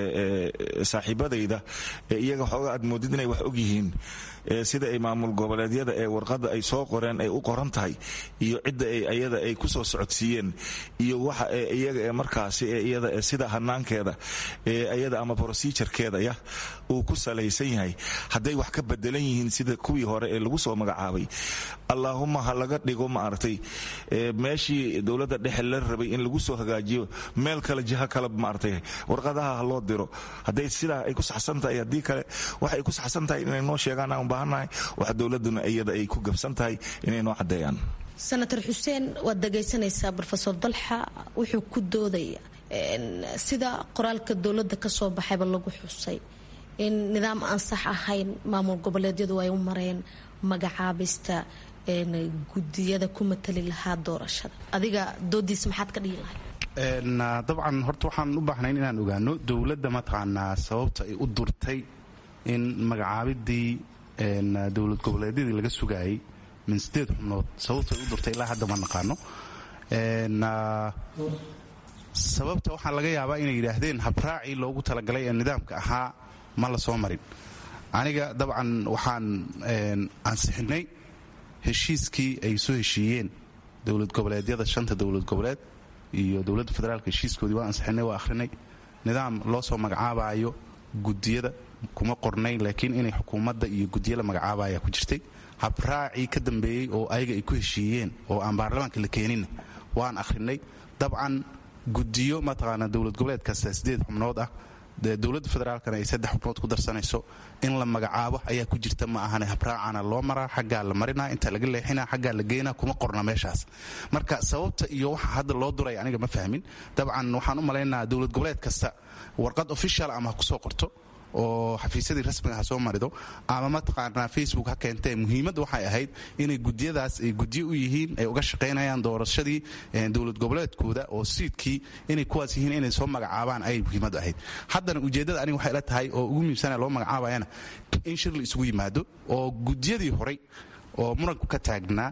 saaxiibadayda iyaga xooga aad moodid inay wax og yihiin sida ay maamul goboleedyada ee warqadda ay soo qoreen ay u qoran tahay iyo cidda iyada ay ku soo socodsiiyeen iyo waxa iyaga ee markaasi iyada sida hanaankeeda iyada ama procedurekeeda ya uu ku salaysan yahay hadday wax ka bedelan yihiin sida kuwii hore ee lagu soo magacaabay allaahuma ha laga dhigo maaragtay meeshii dowladda dhexe la rabay in lagu soo hagaajiyo meel kale jiha kale maaragtay warqadaha ha loo diro hadday sidaa ay ku saxsan tahay haddii kale waxa ay ku saxsan tahay inay noo sheegaan aan baahannahay waxa dowladduna iyada ay ku gabsan tahay inay noo caddeeyaan senator xuseen waad dhagaysanaysaa rofeor dalxa wuxuu ku doodaya sida qoraalka dowladda ka soo baxayba lagu xusay in nidaam aan sax ahayn maamul goboleedyadu ay u mareen magacaabista gudiyada ku matali lahaa doorashada adiga doodiisa maxaad ka dhihi lahay dabcan horta waxaan u baahnayn inaan ogaano dowladda mataqaanaa sababta ay u durtay in magacaabidii dowlad goboleedyadii laga sugaayay min sideed xubnood sababta ay u durtay ilaa hadda ma naqaano sababta waxaa laga yaabaa inay yidhaahdeen habraacii loogu talagalay ee nidaamka ahaa ma la soo marin aniga dabcan waxaan ansixinay heshiiskii ay soo heshiiyeen dowlad goboleedyada shanta dowlad goboleed iyo dowladda federaalk heshiiskoodii waa ansixinay waa akhrinay nidaam loo soo magacaabayo gudiyada kuma qornayn laakiin inay xukuumadda iyo gudiya la magacaabaya ku jirtay habraacii ka dambeeyey oo ayaga ay ku heshiiyeen oo aan baarlamaanka la keeninna waan akhrinay dabcan gudiyo mataqaanaa dowlad goboleedkaas sideed xubnood ah dowladda federaalkana ay saddex xubnood ku darsanayso in la magacaabo ayaa ku jirta ma ahane habraacana loo maraa xaggaa la marinaa inta laga leexina xaggaa la geynaa kuma qorna meeshaas marka sababta iyo waxa hadda loo duray aniga ma fahmin dabcan waxaan u malaynaa dowlad goboleed kasta warqad official ama ha kusoo qorto oo xafiisyadii rasmiga ha soo marido ama mataqaanaa facebook ha keentee muhiimadda waxay ahayd inay gudiyadaas ay gudyo u yihiin ay uga shaqaynayaan doorashadii dowlad goboleedkooda oo siidkii inay kuwaas yihiin inay soo magacaabaan ayay muhiimaddu ahayd haddana ujeeddada aniga waxay la tahay oo ugu muhiimsana loo magacaabayana in shir la isugu yimaado oo gudiyadii horay oo muranku ka taagnaa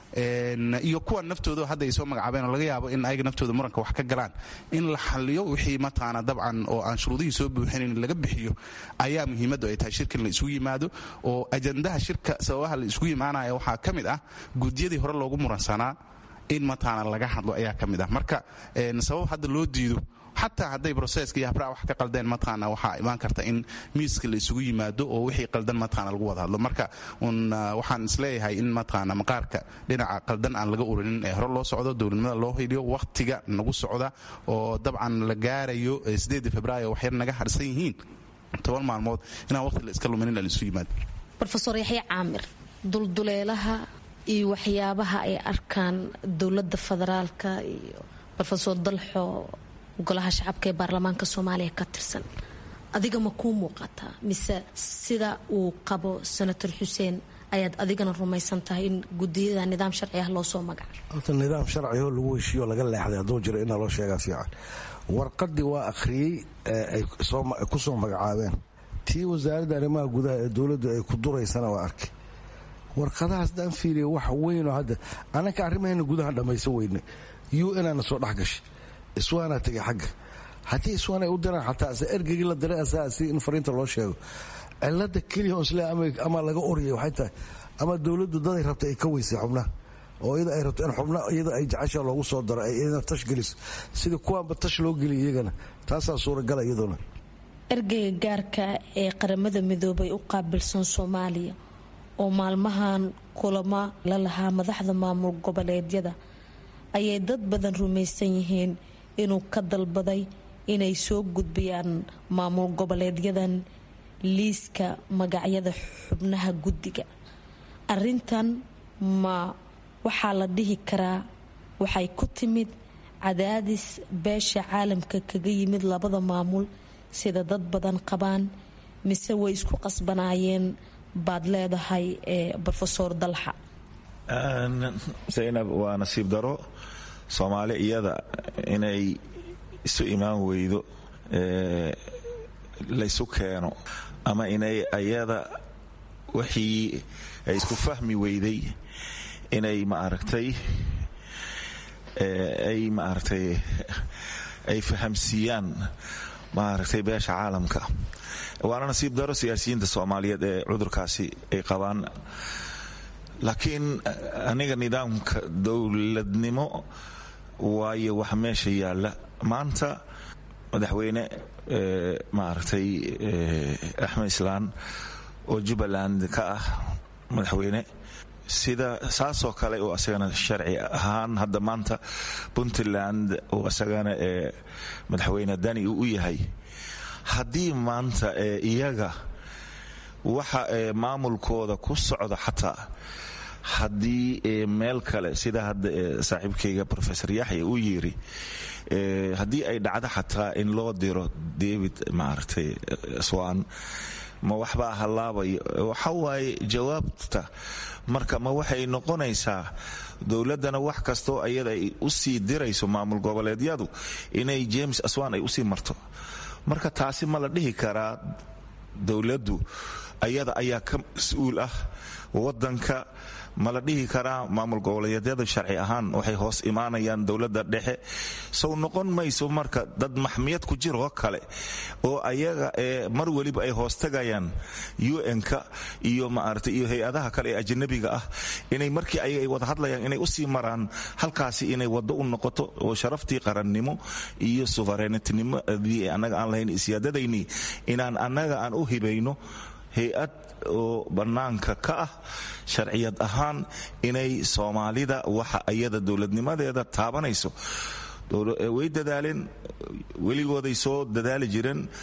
iyo kuwa naftooda hadda ay soo magacaabeen oo laga yaabo in ayaga naftooda muranka wax ka galaan in la xaliyo wixii mataqaana dabcan oo aan shuruudihii soo buuxinayn laga bixiyo ayaa muhiimaddu ay tahay shirkan la isugu yimaado oo ajandaha shirka sababaha la isugu imaanaya waxaa ka mid ah gudiyadii hore loogu muransanaa in mataqaana laga hadlo ayaa ka mid ah marka sabab hadda loo diido xataa hadday broseska iyo habraa wax ka qaldeen mataqaana waxaa imaan karta in miiska la isugu yimaado oo wixii qaldan mataqaana lagu wada hadlo marka un waxaan isleeyahay in mataqaana maqaarka dhinaca qaldan aan laga urinin ee hore loo socdo dowladnimada loo heliyo wakhtiga nagu socda oo dabcan la gaarayo sideedii februaayo waxyar naga harsan yihiin toban maalmood inaan waqti la iska luminin la isu yimaado rofeor yaxya caamir dulduleelaha iyo waxyaabaha ay arkaan dowladda federaalka iyo rofesor dalxo golaha shacabka ee baarlamaanka soomaaliya ka tirsan adiga ma kuu muuqataa mise sida uu qabo senator xuseen ayaad adigana rumaysan tahay in gudiyada nidaam sharci ah loo soo magaca horta nidaam sharcioo lagu heshiiyo laga leexday hadduu jiro inaa loo sheegaa fiican warqadii waa akhriyey ay ku soo magacaabeen tii wasaaradda arrimaha gudaha ee dowladdu ay ku duraysana waa arkay warqadahaas daan fiiriya wax weynoo hadda annaka arrimaheena gudaha dhammaysan weynay u naana soo dhex gashay iswaanaa tegay xagga haddii iswaan ay u diraan xataa se ergegii la diray asaa si in fariinta loo sheego cilada keliya isle ama laga oryay waxay tahay ama dowladdu daday rabta ay ka weysay xubnaha oo iyada ay rabto in xubna iyada ay jecesha loogu soo daro ay iyadana tash geliso sidii kuwaanba tash loo geliya iyagana taasaa suuragala iyaduna ergeyga gaarka ee qaramada midoobay u qaabilsan soomaaliya oo maalmahan kulamo la lahaa madaxda maamul goboleedyada ayay dad badan rumaysan yihiin inuu ka dalbaday inay soo gudbiyaan maamul goboleedyadan liiska magacyada xubnaha guddiga arintan ma waxaa la dhihi karaa waxay ku timid cadaadis beesha caalamka kaga yimid labada maamul sida dad badan qabaan mise way isku qasbanaayeen baad leedahay rofesor dalxa zaynab waa nasiib daro soomaali iyada inay isu imaan weydo laysu keeno ama inay ayada wixii ay isku fahmi weyday inay maaragtay ay maaragtay ay fahamsiiyaan maaragtay beesha caalamka waana nasiib daro siyaasiyiinta soomaaliyeed ee cudurkaasi ay qabaan laakiin aniga nidaamka dowladnimo waayo wax meesha yaalla maanta madaxweyne maaragtay axmed islaan oo jubbaland ka ah madaxweyne sida saasoo kale oo asagana sharci ahaan hadda maanta puntland oo asagana ee madaxweyne dani uu u yahay haddii maanta ee iyaga waxa ee maamulkooda ku socda xataa haddii meel kale sida hadda saaxiibkayga rofesor yaxya uu yiri haddii ay dhacdo xataa in loo diro david maaragtay swan ma waxbaa hallaabayo waxa waaye jawaabta marka ma waxay noqonaysaa dowladdana wax kastoo ayada ay u sii dirayso maamul goboleedyadu inay james aswan ay usii marto marka taasi ma la dhihi karaa dowladdu ayada ayaa ka mas-uul ah wadanka ma la dhihi karaa maamul goboleedyada sharci ahaan waxay hoos imaanayaan dowladda dhexe sow noqon mayso marka dad maxmiyad ku jiroo kale oo ayaga ee mar weliba ay hoostagayaan un-ka iyo maarata iyo hay-adaha kale ee ajanabiga ah inay markii ayaga ay wada hadlayaan inay usii maraan halkaasi inay waddo u noqoto oo sharaftii qarannimo iyo suverenitnimadii annaga aan lahayn isyaadadaynii inaan annaga aan u hibayno hay-ad oo bannaanka ka ah sharciyad ahaan inay soomaalida waxa ayada dowladnimadeeda taabanayso way dadaaleen weligooday soo dadaali jireen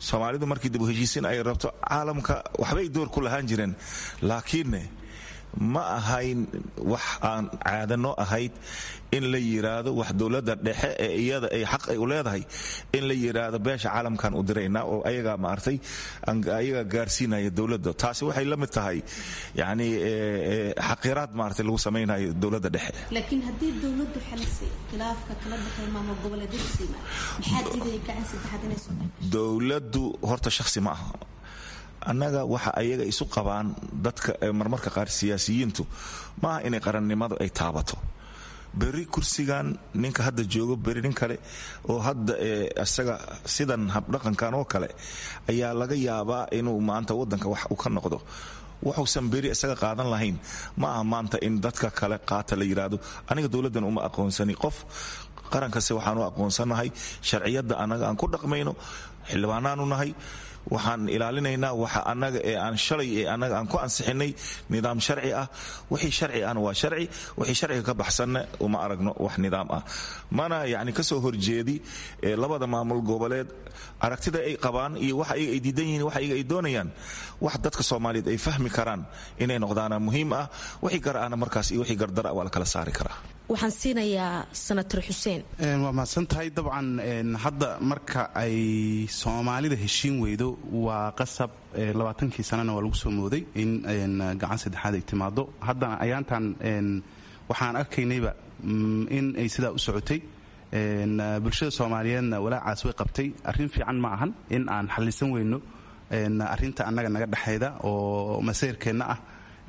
soomaalidu markii dib u heshiisiin ay rabto caalamka waxbay door ku lahaan jireen laakiinne ma ahayn wax aan caadano ahayd in la yiraahdo wax dowladda dhexe ee iyada ay xaq ay u leedahay in la yiraahdo beesha caalamkan u diraynaa oo ayagaa maartay ayagaa gaarsiinaya dowladda taasi waxay la mid tahay yani xaqiraad maartay lagu samaynayo dowladda dhexe laakiin haddii dowladdu xalisay khilaafka kala dhexeeya maamul goboleedyada siima maxaa diidaya gacan saddexaad inay soo dowladdu horta shakhsi ma aha annaga waxa ayaga isu qabaan dadka marmarka qaar siyaasiyiintu maaha inay qarannimadu ay taabato beri kursigan ninka hadda joogo beri nin kale oo hadda isaga sidan habdhaqankan oo kale ayaa laga yaabaa inuu maanta wadanka wax u ka noqdo wuxuusan beri isaga qaadan lahayn ma aha maanta in dadka kale qaata la yidhaahdo aniga dowladdan uma aqoonsani qof qarankase waxaan u aqoonsanahay sharciyadda annaga aan ku dhaqmayno xildhibaanaanu nahay waxaan ilaalinaynaa waxa annaga ee aan shalay ee annaga aan ku ansixinay nidaam sharci ah wixii sharci ahna waa sharci wixii sharciga ka baxsanna uma aragno wax nidaam ah mana yacni ka soo horjeedi labada maamul goboleed aragtida ay qabaan iyo wax ayaga ay diidan yihiin wax ayaga ay doonayaan wax dadka soomaaliyeed ay fahmi karaan inay noqdaana muhiim ah wixii gar ahna markaas iyo wixii gardara waa la kala saari karaa waxaan siinayaa senator xuseen waa mahadsan tahay dabcan hadda marka ay soomaalida heshiin weydo waa qasab labaatankii sanana waa lagu soo mooday in gacan saddexaad ay timaado haddana ayaantan waxaan arkaynayba in ay sidaa u socotay bulshada soomaaliyeedna walaacaas way qabtay arrin fiican ma ahan in aan xallisan weyno arrinta annaga naga dhexayda oo maseyrkeenna ah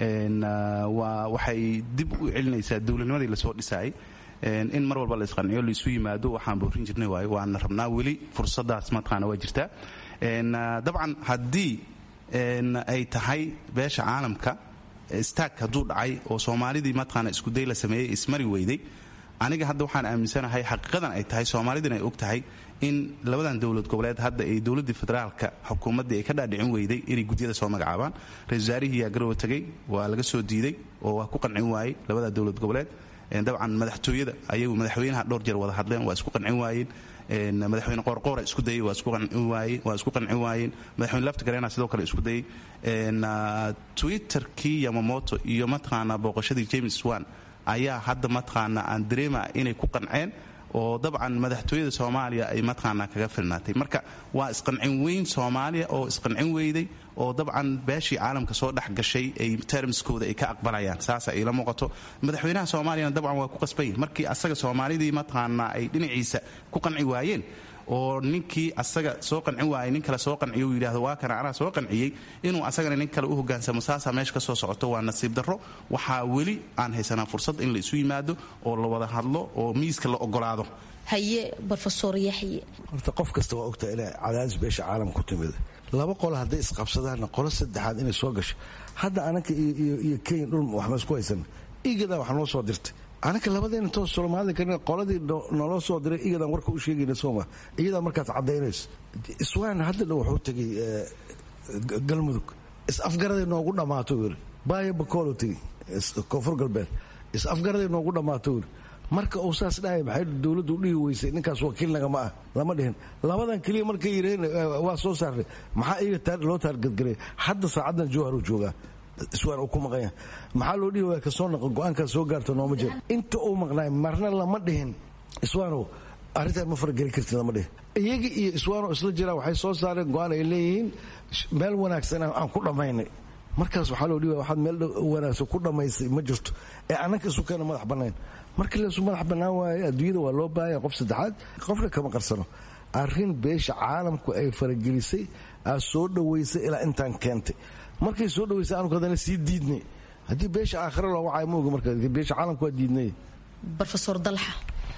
waa waxay dib u celinaysaa dowladnimadii lasoo dhisaayay in mar walba la isqanciyo laisu yimaado waxaan boorin jirnay waayo waana rabnaa weli fursadaas mataqaana waa jirtaa dabcan haddii ay tahay beesha caalamka staag hadduu dhacay oo soomaalidii mataqaana iskuday la sameeyey ismari weyday aniga hadda waxaan aaminsanahay xaqiiqadan ay tahay soomaalidin ay og tahay in labadan dowlad goboleed hadda ay dowladii federaalka xukuumaddii ay ka dhaadhicin weyday inay gudyada soo magacaabaan ra-isul wasaarihiyaa garowa tegey waa laga soo diiday oo waa ku qancin waayey labada dowlad goboleed dabcan madaxtooyada ayagu madaxweynaha dhowr jeer wada hadleen waa isku qancin waayeen madaxweyne qoorqoora isku dayey waa isku qancin waayeen madaxweyne laftigareena sidoo kale isku dayey twitterkii yamamoto iyo mataqaanaa booqashadii james wan ayaa hadda mataqaanaa aan dareema inay ku qanceen oo dabcan madaxtooyada soomaaliya ay mataqaanaa kaga filnaatay marka waa isqancin weyn soomaaliya oo isqancin weyday oo dabcan beeshii caalamka soo dhex gashay ay termskooda ay ka aqbalayaan saasa ila muuqato madaxweynaha soomaaliyana dabcan waa ku qasbay markii asaga soomaalidii mataqaanaa ay dhinaciisa ku qanci waayeen oo ninkii asaga soo qancin waayay nin kale soo qanciyo uu yidhahdo waa kana anaa soo qanciyey inuu asagana nin kale u hogaansamo saasaa meesha ka soo socoto waa nasiib darro waxaa weli aan haysanaa fursad in la isu yimaado oo la wada hadlo oo miiska la ogolaado haye rofesor yaxye horta qof kasta waa ogtaa ina cadaadis beesha caalam ku timid laba qolo hadday isqabsadaanna qolo saddexaad inay soo gasho hadda anaka iyo kenya dhul waxma isku haysan igada wax noo soo dirtay anaka labadeena toos soomaalida kan qoladii naloo soo diray iyadan warka u sheegayna sooma iyadaa markaas caddaynayso iswaan hadda dhow wuxuu tegay galmudug is-afgaraday noogu dhammaato yiri baaya bakoolo tegey koonfur galbeed is-afgaraday noogu dhammaato yiri marka uu saas dhahay maxay dowladdu dhihi weysay ninkaas wakiil nagama ah lama dhihin labadan keliya markay yireen waa soo saarnay maxaa iyaga loo taargadgaray hadda saacaddan jowhar uu joogaa iswaan uu ku maqanya maxaa loo dhihi waaya kasoo naqo go-aankaas soo gaarto nooma jiro inta uu maqnaay marna lama dhihin iswaanow arrintaan ma farageli kartid lama dhihin iyaga iyo iswaanow isla jiraan waxay soo saareen go-aan ay leeyihiin meel wanaagsan aan ku dhammaynay markaas waxaa loo dhihi waaya waxaad meel wanaagsan ku dhammaysay ma jirto ee annanka isu keena madax bannayn markii laysu madax bannaan waayo adduunyada waa loo baahaya qof saddexaad qofna kama qarsano arrin beesha caalamku ay faragelisay aa soo dhowaysay ilaa intaan keentay markay soo dhawaysay anuku haddana sii diidnay haddii beesha aakhira loo wacay mooga marka beesha caalamku waa diidnay rofesor dalxa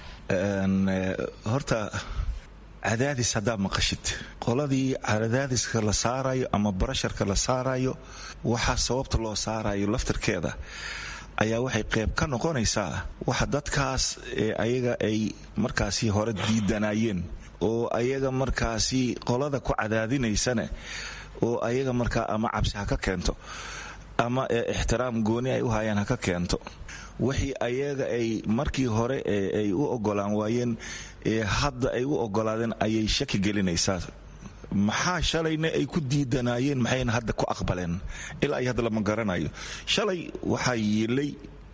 horta cadaadis haddaad maqashid qoladii cadaadiska la saarayo ama barasharka la saarayo waxaa sababta loo saarayo laftarkeeda ayaa waxay qayb ka noqonaysaa waxa dadkaas ayaga ay markaasi hore diidanayeen oo ayaga markaasi qolada ku cadaadinaysana oo ayaga markaa ama cabsi ha ka keento ama ixtiraam gooni ay u hayaan ha ka keento wixii ayaga ay markii hore ay u ogolaan waayeen hadda ay u ogolaadeen ayay shaki gelinaysaa maxaa shalayna ay ku diidanaayeen maxayna hadda ku aqbaleen ilaa ay hadda lama garanayo shalay waxaa yiilay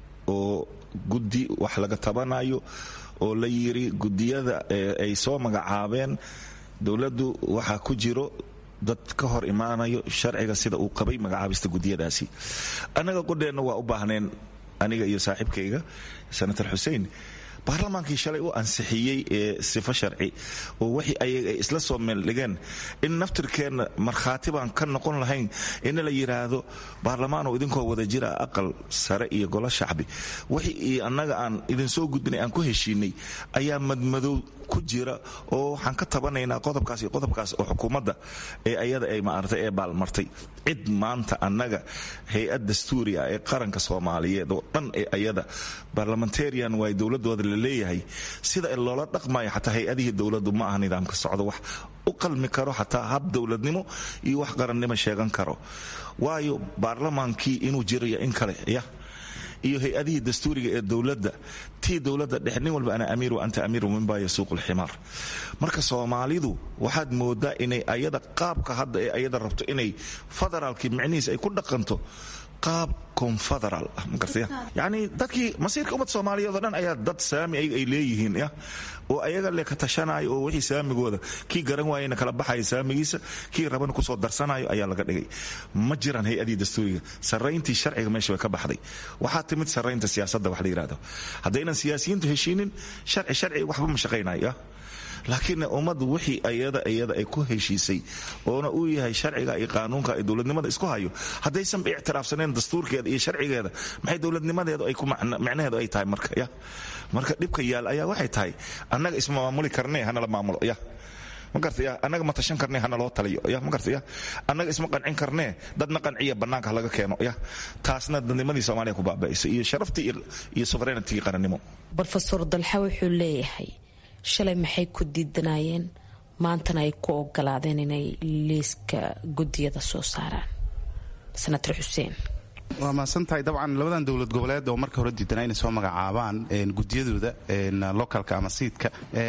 oo guddi wax laga tabanayo oo la yiri gudiyada ay soo magacaabeen dowladdu waxaa ku jiro dad ka hor imaanayo sharciga sida uu qabay magacaabista gudiyadaasi annaga qudheenna waa u baahneen aniga iyo saaxiibkayga senator xuseen baarlamaankii shalay u ansixiyey ee sifo sharci oo wixii ayaga ay isla soo meeldhigeen in naftirkeenna markhaati baan ka noqon lahayn in la yidhaahdo baarlamaanoo idinkoo wada jira aqal sare iyo golo shacbi wixii annaga aan idinsoo gudbinay aan ku heshiinay ayaa madmadow ku jira oo waxaan ka tabanaynaa qodobkaas iyo qodobkaas oo xukuumadda ee ayada ay maartay ee baalmartay cid maanta annaga hay-ad dastuuri ah ee qaranka soomaaliyeed oo dhan ee ayada barlamentarian waay dowladooda la leeyahay sida loola dhaqmayo xataa hay-adihii dowladdu ma aha nidaamka socdo wax u qalmi karo xataa hab dowladnimo iyo wax qarannimo sheegan karo waayo baarlamaankii inuu jirayo in kale ya iyo hay-adihii dastuuriga ee dowladda tii dowladda dhex nin walba ana amiir wa anta amiir minbaa yasuuqu lximaar marka soomaalidu waxaad moodaa inay ayada qaabka hadda ee ayada rabto inay federaalkii micnihiis ay ku dhaqanto qaab confederal ah magartaya yacni dadkii masiirka ummad soomaaliyeed oo dhan ayaa dad saami ayaga ay leeyihiin ya oo ayaga le ka tashanayo oo wixii saamigooda kii garan waayena kala baxaya saamigiisa kii rabana kusoo darsanayo ayaa laga dhigay ma jiraan hay-adii dastuuriga sarrayntii sharciga meesha way ka baxday waxaa timid sarraynta siyaasadda wax la yidhahdo haddaynan siyaasiyiintu heshiinin sharci sharci waxba ma shaqaynayo ya laakiin ummaddu wixii ayada iyada ay ku heshiisay oona uu yahay sharciga iyo qaanuunka iyo dowladnimada isku hayo haddaysan ictiraafsaneen dastuurkeeda iyo sharcigeeda maxay dowladnimadeedu ay ku micnaheedu ay tahay marka ya marka dhibka yaal ayaa waxay tahay annaga isma maamuli karnee hanala maamulo ya ma gartaya annaga ma tashan karnee hana loo taliyo ya ma gartaya annaga isma qancin karnee dadna qanciya bannaanka laga keeno ya taasna dadnimadii soomaaliya ku baaba'aysa iyo sharaftii iyo sovereignity qarannimo rofesor dalxa wuxuu leeyahay shalay maxay ku diidanaayeen maantana ay ku ogolaadeen inay liiska gudiyada soo saaraan senator xuseen waa mahadsantahay dabcan labadan dowlad goboleed oo marka hore diidanaa inay soo magacaabaan gudiyadooda localka ama siidka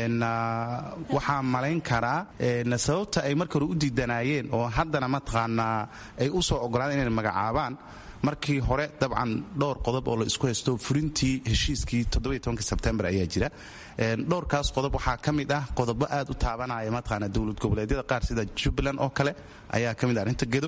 waxaa malayn karaa sababta ay marka hore u diidanaayeen oo haddana mataqaanaa ay u soo ogolaadeen inay magacaabaan markii hore dabcan dhowr qodob oo la isku haysto furintii heshiiskii sebtembar ayaa jira dhowrkaas qodob waxaa ka mid ah qodobo aad u taabanaya mataqaana dowlad goboleedyada qaar sida jubbaland oo kale ayaa ka mid ah arrinta gedo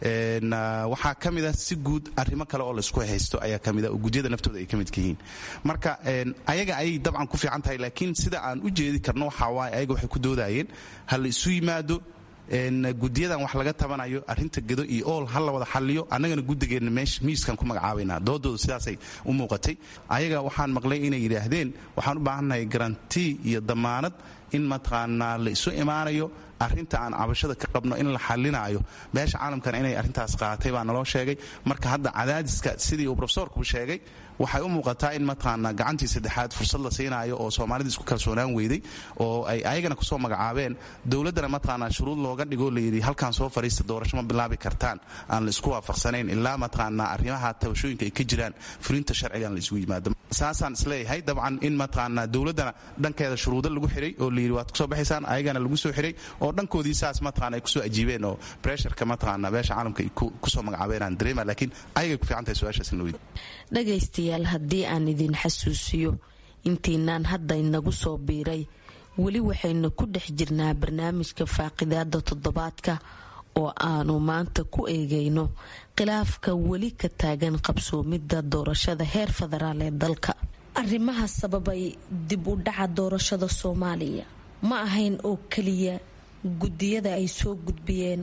waxaa ka mid ah si guud arrimo kale oo laisku haysto ayaa ka mid ah oo gudyada naftooda ay ka midka yihiin marka ayaga ayay dabcan ku fiican tahay laakiin sida aan u jeedi karno waxaa waaye ayaga waxay ku doodayeen ha la isu yimaado gudiyadan wax laga tabanayo arinta gedo iyo ool ha la wada xaliyo annagana gudigeenna meesha miiskan ku magacaabaynaa doodooda sidaasay u muuqatay ayaga waxaan maqlay inay yidhaahdeen waxaan u baahannahay garanti iyo damaanad in mataqaanaa la isu imaanayo arrinta aan cabashada ka qabno in la xalinaayo beesha caalamkana inay arrintaas qaatay baa naloo sheegay marka hadda cadaadiska sidii uu rofesorku sheegay waxay u muuqataa in mataqaanaa gacantii saddexaad fursad la siinaayo oo soomaalida isku kalsoonaan weyday oo ay ayagana kusoo magacaabeen dowladdana mataqaanaa shuruud looga dhigoo layidhi halkaan soo fadhiista doorasho ma bilaabi kartaan aan la isku waafaqsanayn ilaa mataqaanaa arrimaha tabashooyinka ay ka jiraan fulinta sharcigan la isugu yimaado saasaan isleeyahay dabcan in mataqaanaa dowladdana dhankeeda shuruudo lagu xiray oo layidhi waad kusoo baxaysaan ayagana lagu soo xiray oo dhankoodii saas mataqana ay kusoo ajiibeen oo bresharka mataqaanaa beesha caalamka ay kusoo magacaabeenaan dareema laakiin ayagay ku fiican tahay su-aashaas in la weydiyo dhagaystayaal haddii aan idin xasuusiyo intiinaan hadda inagu soo biiray weli waxaynu ku dhex jirnaa barnaamijka faaqidaada toddobaadka oo aanu maanta ku eegayno khilaafka weli ka taagan qabsoomidda doorashada heer federaal ee dalka arrimaha sababay dib u dhaca doorashada soomaaliya ma ahayn oo keliya guddiyada ay soo gudbiyeen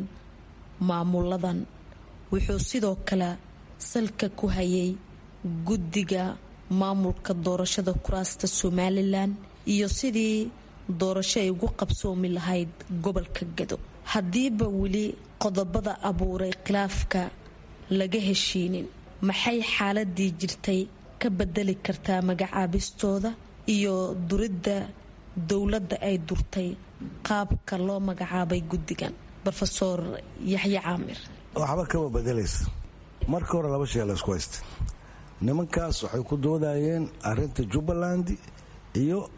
maamuladan wuxuu sidoo kale salka ku hayay guddiga maamulka doorashada kuraasta somalilan iyo sidii doorasho ay ugu qabsoomi lahayd gobolka gado haddiiba weli qodobada abuuray khilaafka laga heshiinin maxay xaaladii jirtay ka bedeli kartaa magacaabistooda iyo duridda dowladda ay durtay qaabka loo magacaabay guddigan rofeor yaxye caamir waxba kama bedelaysa marka hore laba shee laysku haysta nimankaas waxay ku doodayeen arinta jubbaland iyo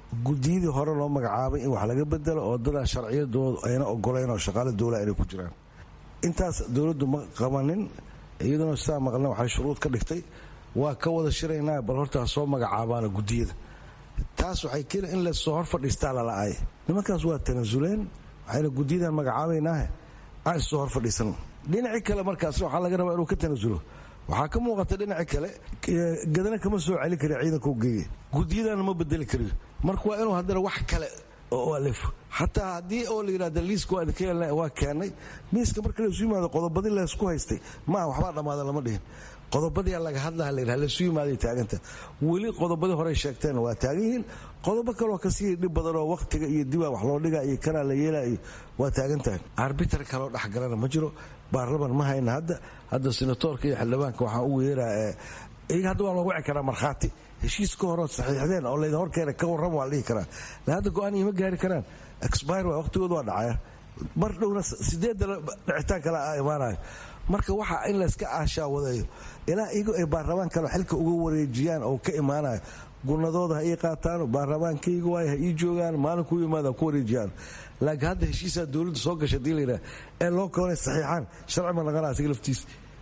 gudiyadii hore loo magacaabay in wax laga bedelo oo dadaa sharciyadoodu ayna ogolayn oo shaqaale dowla inay ku jiraan intaas dowladdu ma qabanin iyaduna sidaa maqlna waxay shuruud ka dhigtay waa ka wada shiraynaa bal horta ha soo magacaabaana gudiyada taas waxay keeni in lasoo hor fadhiistaa lala'ay nimankaas waa tanasuleen waxayna gudiyadan magacaabaynaahe aan issoo hor fadhiisano dhinacii kale markaas waxaa laga rabaa inuu ka tanasulo waxaa ka muuqata dhinaci kale gadana kama soo celi kari ciidanka u geeye gudiyadana ma bedeli kariyo marka waa inuu haddana wax kale oo alifo xataa haddii oo la yidhahda liiska waa idinka yeelna waa keennay miiska marka laysu yimaado qodobadii laysku haystay maaha waxbaa dhammaada lama dhihin qodobadii laga hadlaha la yidhaha laysu yimaaday taaganta weli qodobadii horey sheegteen waa taagan yihiin qodobo kaloo kasii dhib badan oo wakhtiga iyo dibaa wax loo dhiga iyo kanaa la yeelaa iyo waa taagan tahay arbitar kaloo dhexgalana ma jiro baarlaman ma hayna hadda hadda senatoorka iyo xildhibaanka waxaan ugu yeeraa iyaga hadda waa loogu wici karaa markhaati heshiis ka horood saxiixdeen oo laydin horkeena ka warram waa la dhihi karaa la hadda go-aan ima gaari karaan expire waa waqtigooda waa dhacaya mar dhowna sideedda dhicitaan kale a imaanayo marka waxa in layska aashaa wadayo ilaa iyagu ay baarlamaan kale xilka uga wareejiyaan oo ka imaanayo gunadooda ha ii qaataan baarlamaankayga waay ha ii joogaan maalinkuu yimaada ku wareejiyaan laakiin hadda heshiisaa dowladda soo gasha hadii layidhaha ee loo koonay saxiixaan sharci ma naqana asiga laftiisa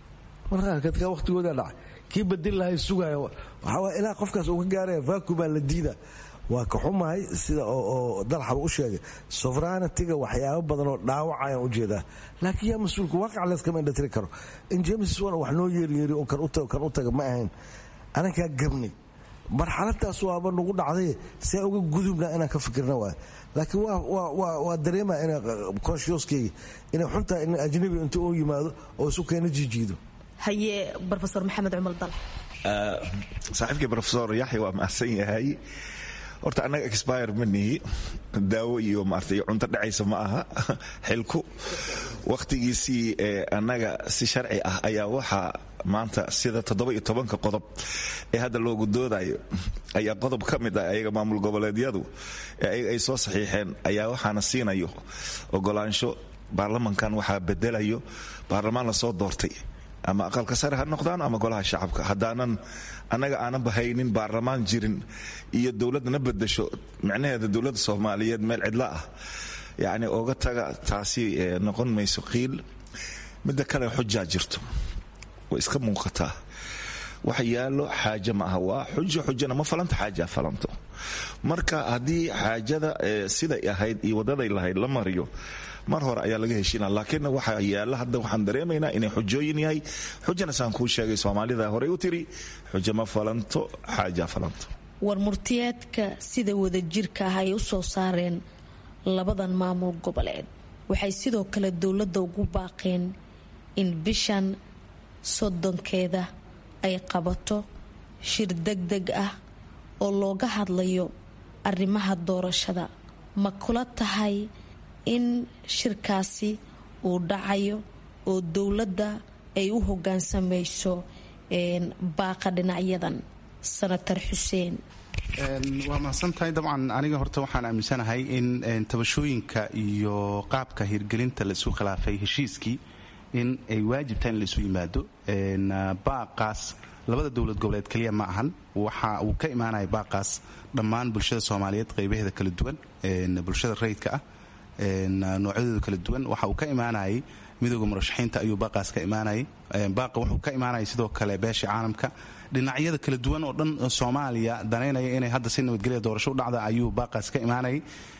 marka waqtigooda dhacay kii badil lahay sugaya waxaa ilaa qofkaas uu ka gaaraya vacuumaa la diida waa ka xumahay sida oo dalxaba u sheegay sovranitiga waxyaabo badan oo dhaawacayaan ujeedaa laakiin yaa mas-uulka waaqac layskama indhatiri karo in james wan wax noo yeeryeeri oo kan u taga ma ahayn anankaa gabnay marxaladaas waaba nagu dhacday see uga gudubna inaan ka fikirna waay laakiin waa dareema ina conscioskeyga inay xuntahay in ajnabi inta uu yimaado oo isu keena jiijiido haye rofesor maxamed cumar dal saaxiibkii rofesor yaxya waa mahadsan yahay horta annaga expire ma nihi daawo iyo maarta iyo cunto dhacaysa ma aha xilku wakhtigiisii annaga si sharci ah ayaa waxaa maanta sida toddoba iyo tobanka qodob ee hadda loogu doodayo ayaa qodob ka mid ah ayaga maamul goboleedyadu ee ayaga ay soo saxiixeen ayaa waxaana siinayo ogolaansho baarlamankan waxaa bedelayo baarlamaan lasoo doortay ama aqalka sare ha noqdaan ama golaha shacabka haddaanan annaga aanan bahaynin baarlamaan jirin iyo dowladna bedasho micnaheeda dowladda soomaaliyeed meel cidla ah yacni oga taga taasi noqon mayso qiil midda kale xujaa jirto way iska muuqataa wax yaallo xaaje ma aha waa xujo xujana ma falanto xaaja falanto marka haddii xaajada siday ahayd iyo wadaday lahayd la mariyo mar hore ayaa laga heshiina laakiin waxaa yaalla hadda waxaan dareemaynaa inay xujooyin yahay xujana saan kuu sheegay soomaalida horey u tiri xujo ma falanto xaaja falanto war murtiyeedka sida wadajirka ah ay u soo saareen labadan maamul goboleed waxay sidoo kale dowladda ugu baaqeen in bishan soddonkeeda ay qabato shir degdeg ah oo looga hadlayo arrimaha doorashada ma kula tahay in shirkaasi uu dhacayo oo dowladda ay u hogaansamayso baaqa dhinacyadan sanatar xuseen waa mahadsantahay dabcan aniga horta waxaan aaminsanahay in tabashooyinka iyo qaabka hirgelinta laisu khilaafay heshiiskii in ay waajib tahay in laisu yimaado baaqaas labada dowlad goboleed keliya ma ahan waxa uu ka imaanaya baaqaas dhammaan bulshada soomaaliyeed qaybaheeda kala duwan bulshada rayidka ah noocyadooda kala duwan waxa uu ka imaanayay midooda murashaxiinta ayuu baaqaas ka imaanayay baaqa wuxuu ka imaanayay sidoo kale beesha caalamka dhinacyada kala duwan oo dhan soomaaliya danaynaya inay hadda si nabadgelya doorasho u dhacda ayuu baaqaas ka imaanayay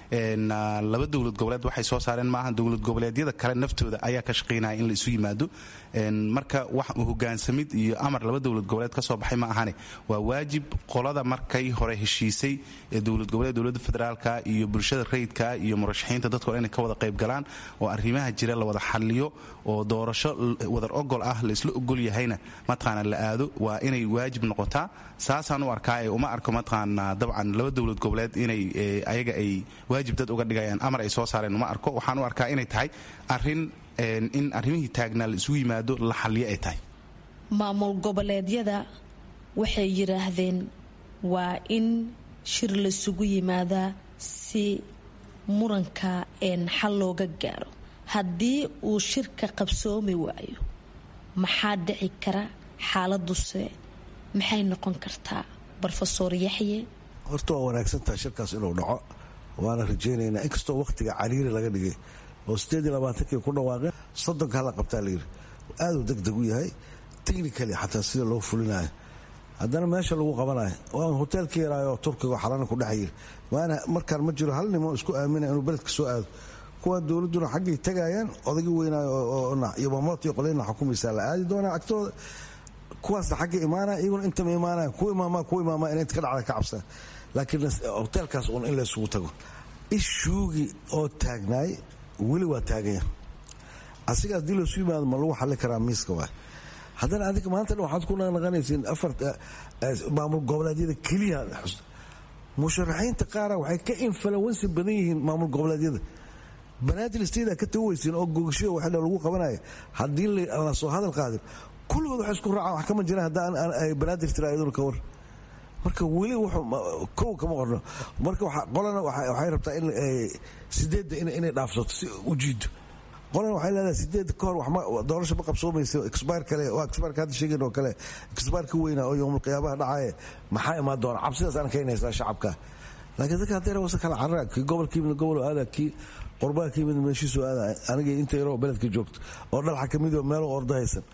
laba dowlad goboleed waxay soo saareen maaha dowlad goboleedyada kale naftooda ayaa ka shaqaynaya in la isu yimaado marka wax hogaansamid iyo amar laba dowlad goboleed ka soo baxay ma ahane waa waajib qolada markay hore heshiisay ee dowlad goboleed dowladda federaalka iyo bulshada rayidka iyo murashaxiinta dadko dhan inay ka wada qayb galaan oo arrimaha jira la wada xaliyo oo doorasho wadar ogol ah laisla ogol yahayna mataqaana la aado waa inay waajib noqotaa saasaan u arkaa ee uma arko mataqaana dabcan laba dowlad goboleed inay ayaga ay waajib dad uga dhigayaan amar ay soo saareen uma arko waxaan u arkaa inay tahay arin in arrimihii taagnaa la isugu yimaado la xalliyo ay tahay maamul goboleedyada waxay yidhaahdeen waa in shir laisugu yimaadaa si muranka xal looga gaaro haddii uu shirka qabsoomi waayo maxaa dhici kara xaaladuse maxay noqon kartaa rofesor yaxye horta waa wanaagsantaha shirkaas inuu dhaco waana rajaynaynaa inkastoo wakhtiga cariiri laga dhigay oo sideed iyo labaatankii ku dhawaaqeen soddonka hala qabtaa layidhi aaduu deg deg u yahay technically xataa sida loo fulinayo haddana meesha lagu qabanayo waa hoteelka yaraayo turkiga xalana ku dhex yiri waana markaan ma jiro hal nimo isku aamina inuu beledka soo aado kuwa dowladduna xaggay tagayaan odagi weynaayo iyo mamoot iyo qolayna xukumaysaa la aadi doonaa agtooda kuwaasna xagga imaanaya iyaguna intama imaanaya ku imaamaa ku imaamaa inay inta ka dhacda ka cabsaa laakiin hoteelkaas un in laysugu tago ishuugii oo taagnaay weli waa taaganya asiga haddii laysu yimaado ma lagu xalli karaa miiska waay haddana adiga maanta waxaad ku naqnaqanaysiin afar maamul goboleedyada keliya musharaxiinta qaara waxay ka influensi badan yihiin maamul goboleedyada banaadir steda ka taweysiin oo gogasho waxa lagu qabanaya haddii la soo hadal qaadin kulligood wax isku raacaan wax kama jiraan haddaan banaadir tira iyaduna ka war marka weli kow kama qorno marka qolana waxay rabtaa in sideedda inay dhaafsato si u jiido qolana waxay leedahay sideed ka hor doorasho ma qabsoomaysa exbayr kale waa exbayrka hadda sheegayn oo kale exbayr ka weynaa oo yowmul qiyaabaha dhacaaye maxaa imaan doona cabsidaas aan keenaysaa shacabka laakiin dadka haddee wasa kala carara kii gobolka yimid gobol aada kii qurbaha ka yimid meeshiisu aada aniga inta yaroo beledka joogto oo dhalxa ka mid oo meel ordo haysan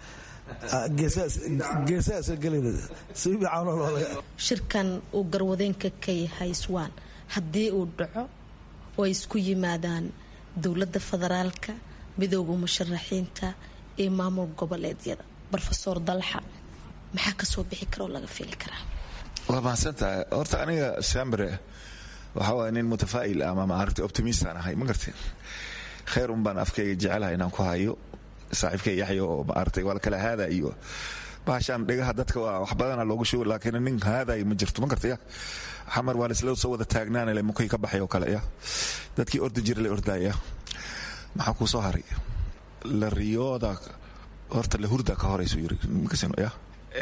shirkan uu garwadeenka ka yahay swaan haddii uu dhaco oo ay isku yimaadaan dowladda federaalka midooda musharaxiinta iyo maamul goboleedyada rofeor dalxa maxaa kasoo bixi karaoo laga fili karaa waa mahadsantahay horta aniga sambre waxaa waaya nin mutafaa'il ama maaragta optimistaan ahay ma garteen khayr un baan afkayga jecelahay inaan ku hayo saaxiibkay yaxya oo maaragtay waa la kala haada iyo bahashaan dhegaha dadka waa wax badana loogu shugo laakiin nin haadayo ma jirto ma gartaya xamar waa laisla soo wada taagnaanale mukay ka baxay oo kale ya dadkii ordi jira la ordaya maxaa kuu soo haray la riyooda horta la hurda ka horaysu yiri ya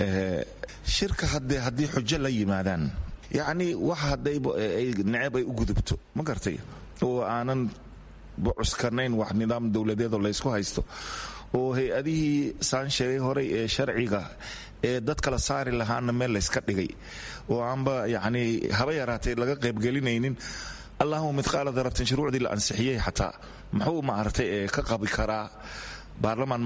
shirka haddee haddii xujo la yimaadaan yacni wax haddayba ay neceb ay u gudubto ma gartay oo aanan bucuskanayn wax nidaam dowladeedoo laysku haysto oo hay-adihii saan sheegay horay ee sharciga ee dad kala saari lahaana meel layska dhigay oo aanba yacni haba yaraatay laga qaybgelinaynin allahuma midqaala daratin shuruucdii la ansixiyey xataa muxuu maaragtay ka qabi karaa baarlamaan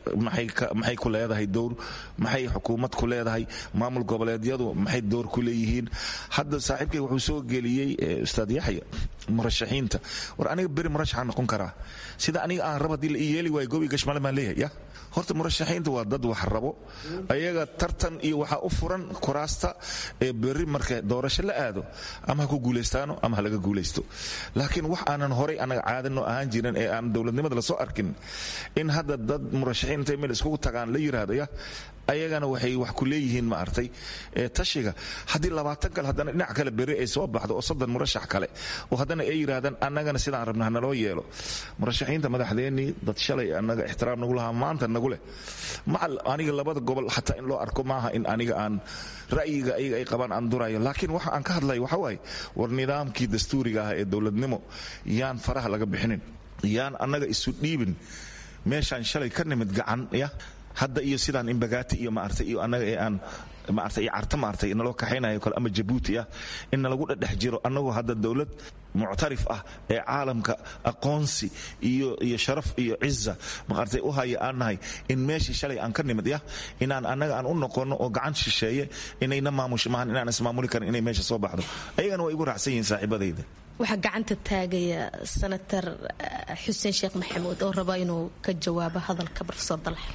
maxay ku leedahay dowr maxay xukuumad ku leedahay maamul goboleedyadu maxay door ku leeyihiin hadda saaxiibkay wuxuu soo geliyey ustaad yaxya murashaxiinta war aniga beri murashaxaan noqon karaa sida aniga aan rab haddii la ii yeeli waayo gobi gashmale baan leeyahay ya horta murashaxiinta waa dad wax rabo ayaga tartan iyo waxaa u furan kuraasta ee berri marka doorasho la aado ama ha ku guulaystaano ama ha laga guulaysto laakiin wax aanan horay anaga caadano ahaan jirin ee aan dowladnimada lasoo arkin in hadda dad murashaxiinta meel iskugu tagaan la yiraahdo ya ayagana waxay wax ku leeyihiin maartay tashiga haddii labaatan kale haddana dhinac kale beri ay soo baxdo oo soddon murashax kale oo haddana ay yidhaahdaan annagana sidaan rabna hanaloo yeelo murashaxiinta madaxdeennii dad shalay annaga ixtiraam nagu lahaa maanta nagu leh macal aniga labada gobol xataa in loo arko maaha in aniga aan ra'yiga ayaga ay qabaan aan durayo laakiin waxa aan ka hadlayo waxa waaye war nidaamkii dastuuriga ah ee dowladnimo yaan faraha laga bixinin yaan annaga isu dhiibin meeshaan shalay ka nimid gacan ya hadda iyo sidaan imbagaati iyo maartay iyo annaga ee aan maartay iyo carta maartay inaloo kaxaynayo kale ama jabuuti ah in nalagu dhedhex jiro annagoo hadda dowlad muctarif ah ee caalamka aqoonsi iyo iyo sharaf iyo ciza maartay u haya aan nahay in meeshii shalay aan ka nimid ya inaan annaga aan u noqono oo gacan shisheeye inayna maamush maahan inaan ismaamuli karin inay meesha soo baxdo ayagana waa igu raacsan yihiin saaxiibadayda waxaa gacanta taagaya senator xuseen sheekh maxamuud oo raba inuu ka jawaabo hadalka rofesor dalxa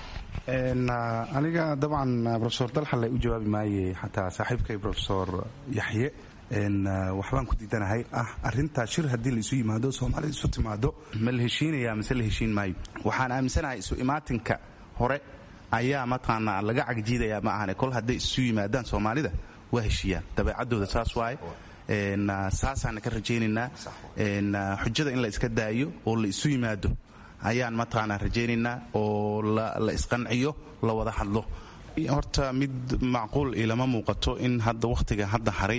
aniga dabcan rofesor dalxale u jawaabi maaye xataa saaxiibkay rofesor yaxye waxbaan ku diidanahay ah arintaa shir haddii laisu yimaado soomaalida isu timaado ma la heshiinaya mise la heshiin maayo waxaan aaminsanahay isu imaatinka hore ayaa mataqaanaa laga cagjiidaya ma ahane kol hadday isu yimaadaan soomaalida waa heshiiyaan dabeecadooda saas waaye saasaana ka rajaynaynaa xujada in la iska daayo oo la isu yimaado ayaan mataqaanaa rajaynaynaa oo la isqanciyo la wada hadlo horta mid macquul ilama muuqato in hadda wakhtiga hadda haray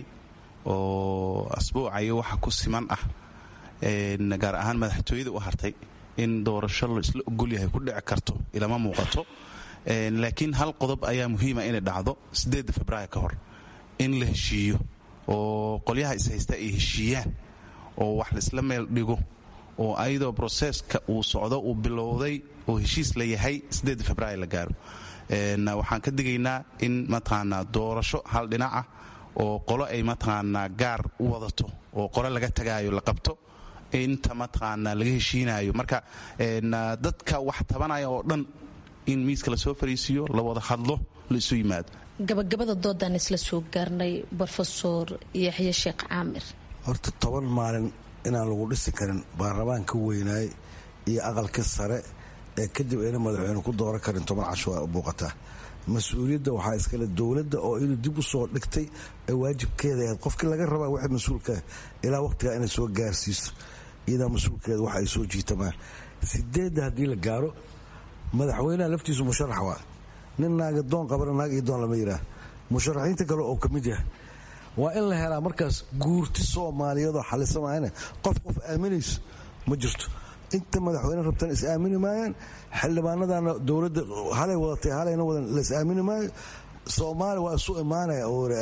oo asbuucayo waxa ku siman ah gaar ahaan madaxtooyada u hartay in doorasho la isla ogolyahay ku dhici karto ilama muuqato laakiin hal qodob ayaa muhiima inay dhacdo sideeda februaar ka hor in la heshiiyo oo qolyaha ishaysta ay heshiiyaan oo wax laisla meel dhigo oo ayadoo broseska uu socdo uu bilowday oo heshiis la yahay februaar la gaaro waxaan ka digaynaa in mataqaanaa doorasho hal dhinac ah oo qolo ay mataqaanaa gaar u wadato oo qolo laga tagaayo la qabto inta mataqaanaa laga heshiinayo marka dadka wax tabanaya oo dhan in miiska lasoo fariisiiyo la wada hadlo la isu yimaado gabagabada doodaan isla soo gaarnay rofesor yaxye sheekh caamir horta toban maalin inaan lagu dhisi karin baarlamaan ka weynaay iyo aqalka sare ee kadib ayna madaxweyne ku dooran karin toban casho waa muuqataa mas-uuliyadda waxaa iskale dowladda oo iyadu dib u soo dhigtay ee waajibkeeda ahayd qofkii laga rabaa waxa mas-uulkaa ilaa waqtigaa inay soo gaarsiiso iyadaa mas-uulkeeda waxa ay soo jiitamaan sideedda haddii la gaaro madaxweynaha laftiisu musharax waa nin naaga doon qabana naag iyo doon lama yidhaah musharaxiinta kale oo ka mid yahay waa in la helaa markaas guurti soomaaliyeedoo xalisamayana qof qof aaminayso ma jirto inta madaxweyne rabtan is aamini maayaan xildhibaanadana dowladda halay wadatay halayna wadan las aamini maayo soomaaliya waa isu imaanaya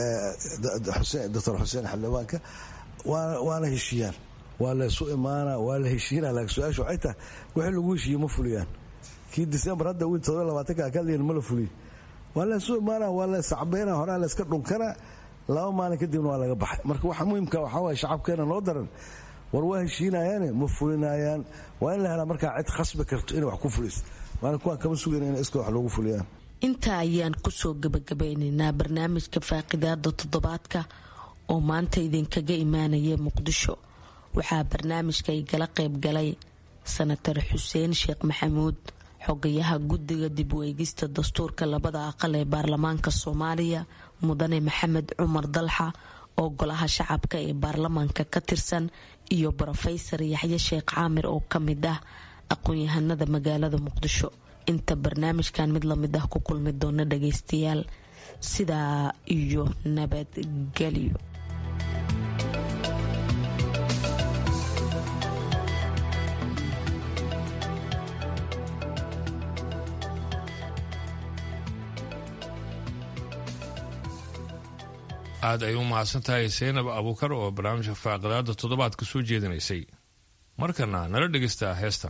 doctor xuseen xildhibaanka waana heshiiyaan waa la isu imaana waa la heshiina laakiin su-aasha waxay tahay wixii lagu heshiiye ma fuliyaan kii disembar hadda wiil todoba labaatanka kadliyan ma la fuliyo waa la isu imaana waa la iscabeyna horaa la iska dhunkana laba maalin kadibna waa laga baxay marka waxa muhimka waxaa waye shacabkeena noo daran war waa heshiinayaane ma fulinayaan waa in la helaa markaa cid khasbi karto inay wax ku fulis waana kuwaan kama sugayna in iska wax loogu fuliyaan intaa ayaan kusoo gabagabeynaynaa barnaamijka faaqidaada toddobaadka oo maanta idinkaga imaanaya muqdisho waxaa barnaamijka igala qayb galay sanatar xuseen sheekh maxamuud xogayaha guddiga dib u eegista dastuurka labada aqal ee baarlamaanka soomaaliya mudane maxamed cumar dalxa oo golaha shacabka ee baarlamaanka ka tirsan iyo brofesor yaxye sheekh caamir oo ka mid ah aqoon-yahanada magaalada muqdisho inta barnaamijkan mid lamid ah ku kulmi doona dhageystayaal sidaa iyo nabadgelyo aad ay u mahadsan tahay seynab abuukar oo barnaamijka faaqidaada toddobaad ka soo jeedinaysay markana nala dhegaysta heestan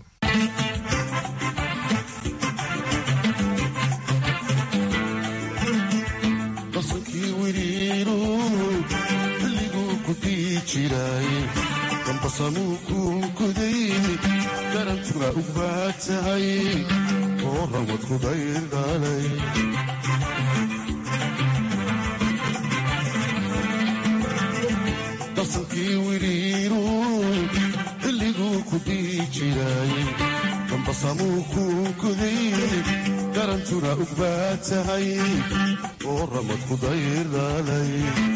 qasankii wiriiru xilliguu ku dii jiray dambasamuu kuunkuday garantuna u baad tahay oo ramad ku daydhalay qasankii wiriiru xilliguu ku dii jiray dambasamuu kuunkuday garantuna ug baad tahay oo ramad ku daydhalay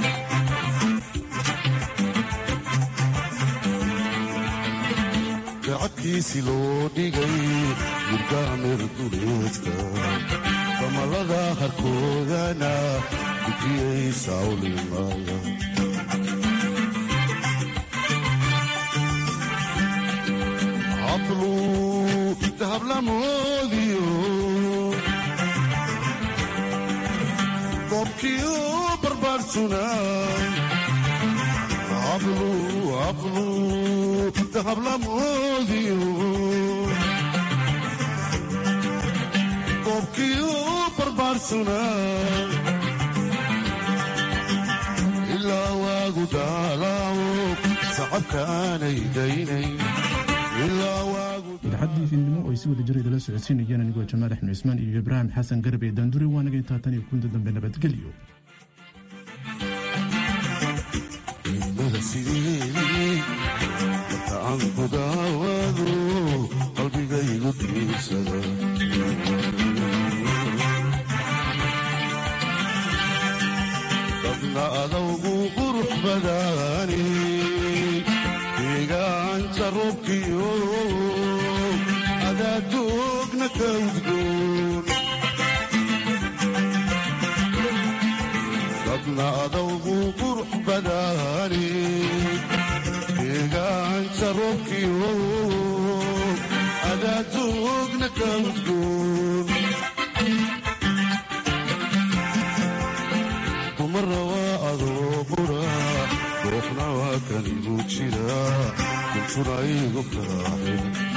gacadkiisi loo dhigay murgaamir duleedka damalada harkoodana gudiyay sawlimaya hablu dahablamoodiyo qobkiyo barbaarsuna hablu hablu dahablamoodiyo qobkiyo barbaarsuna ilaa waagu daalaawo sacabkaanay daynay idaacadii fiidnimo oo ay si wada jira idala socodsiinayeen anigoo jamaal axmed cismaan iyo ibraahim xasan garab ee daandure waanaga intaa tan iyo kunta dambe nabadgelyo ilmada sideedii marka aan ku daawado qalbigaygu diirsada dadna adawgu qurux badaani deegaanka roobkiyo adaadoogna ka udgoon dadna adawgu qurux badaani deegaanka roobkiyo adaadoogna ka udgoon dumara waa adoo qura kanigu jira kuntuna igu kaaxin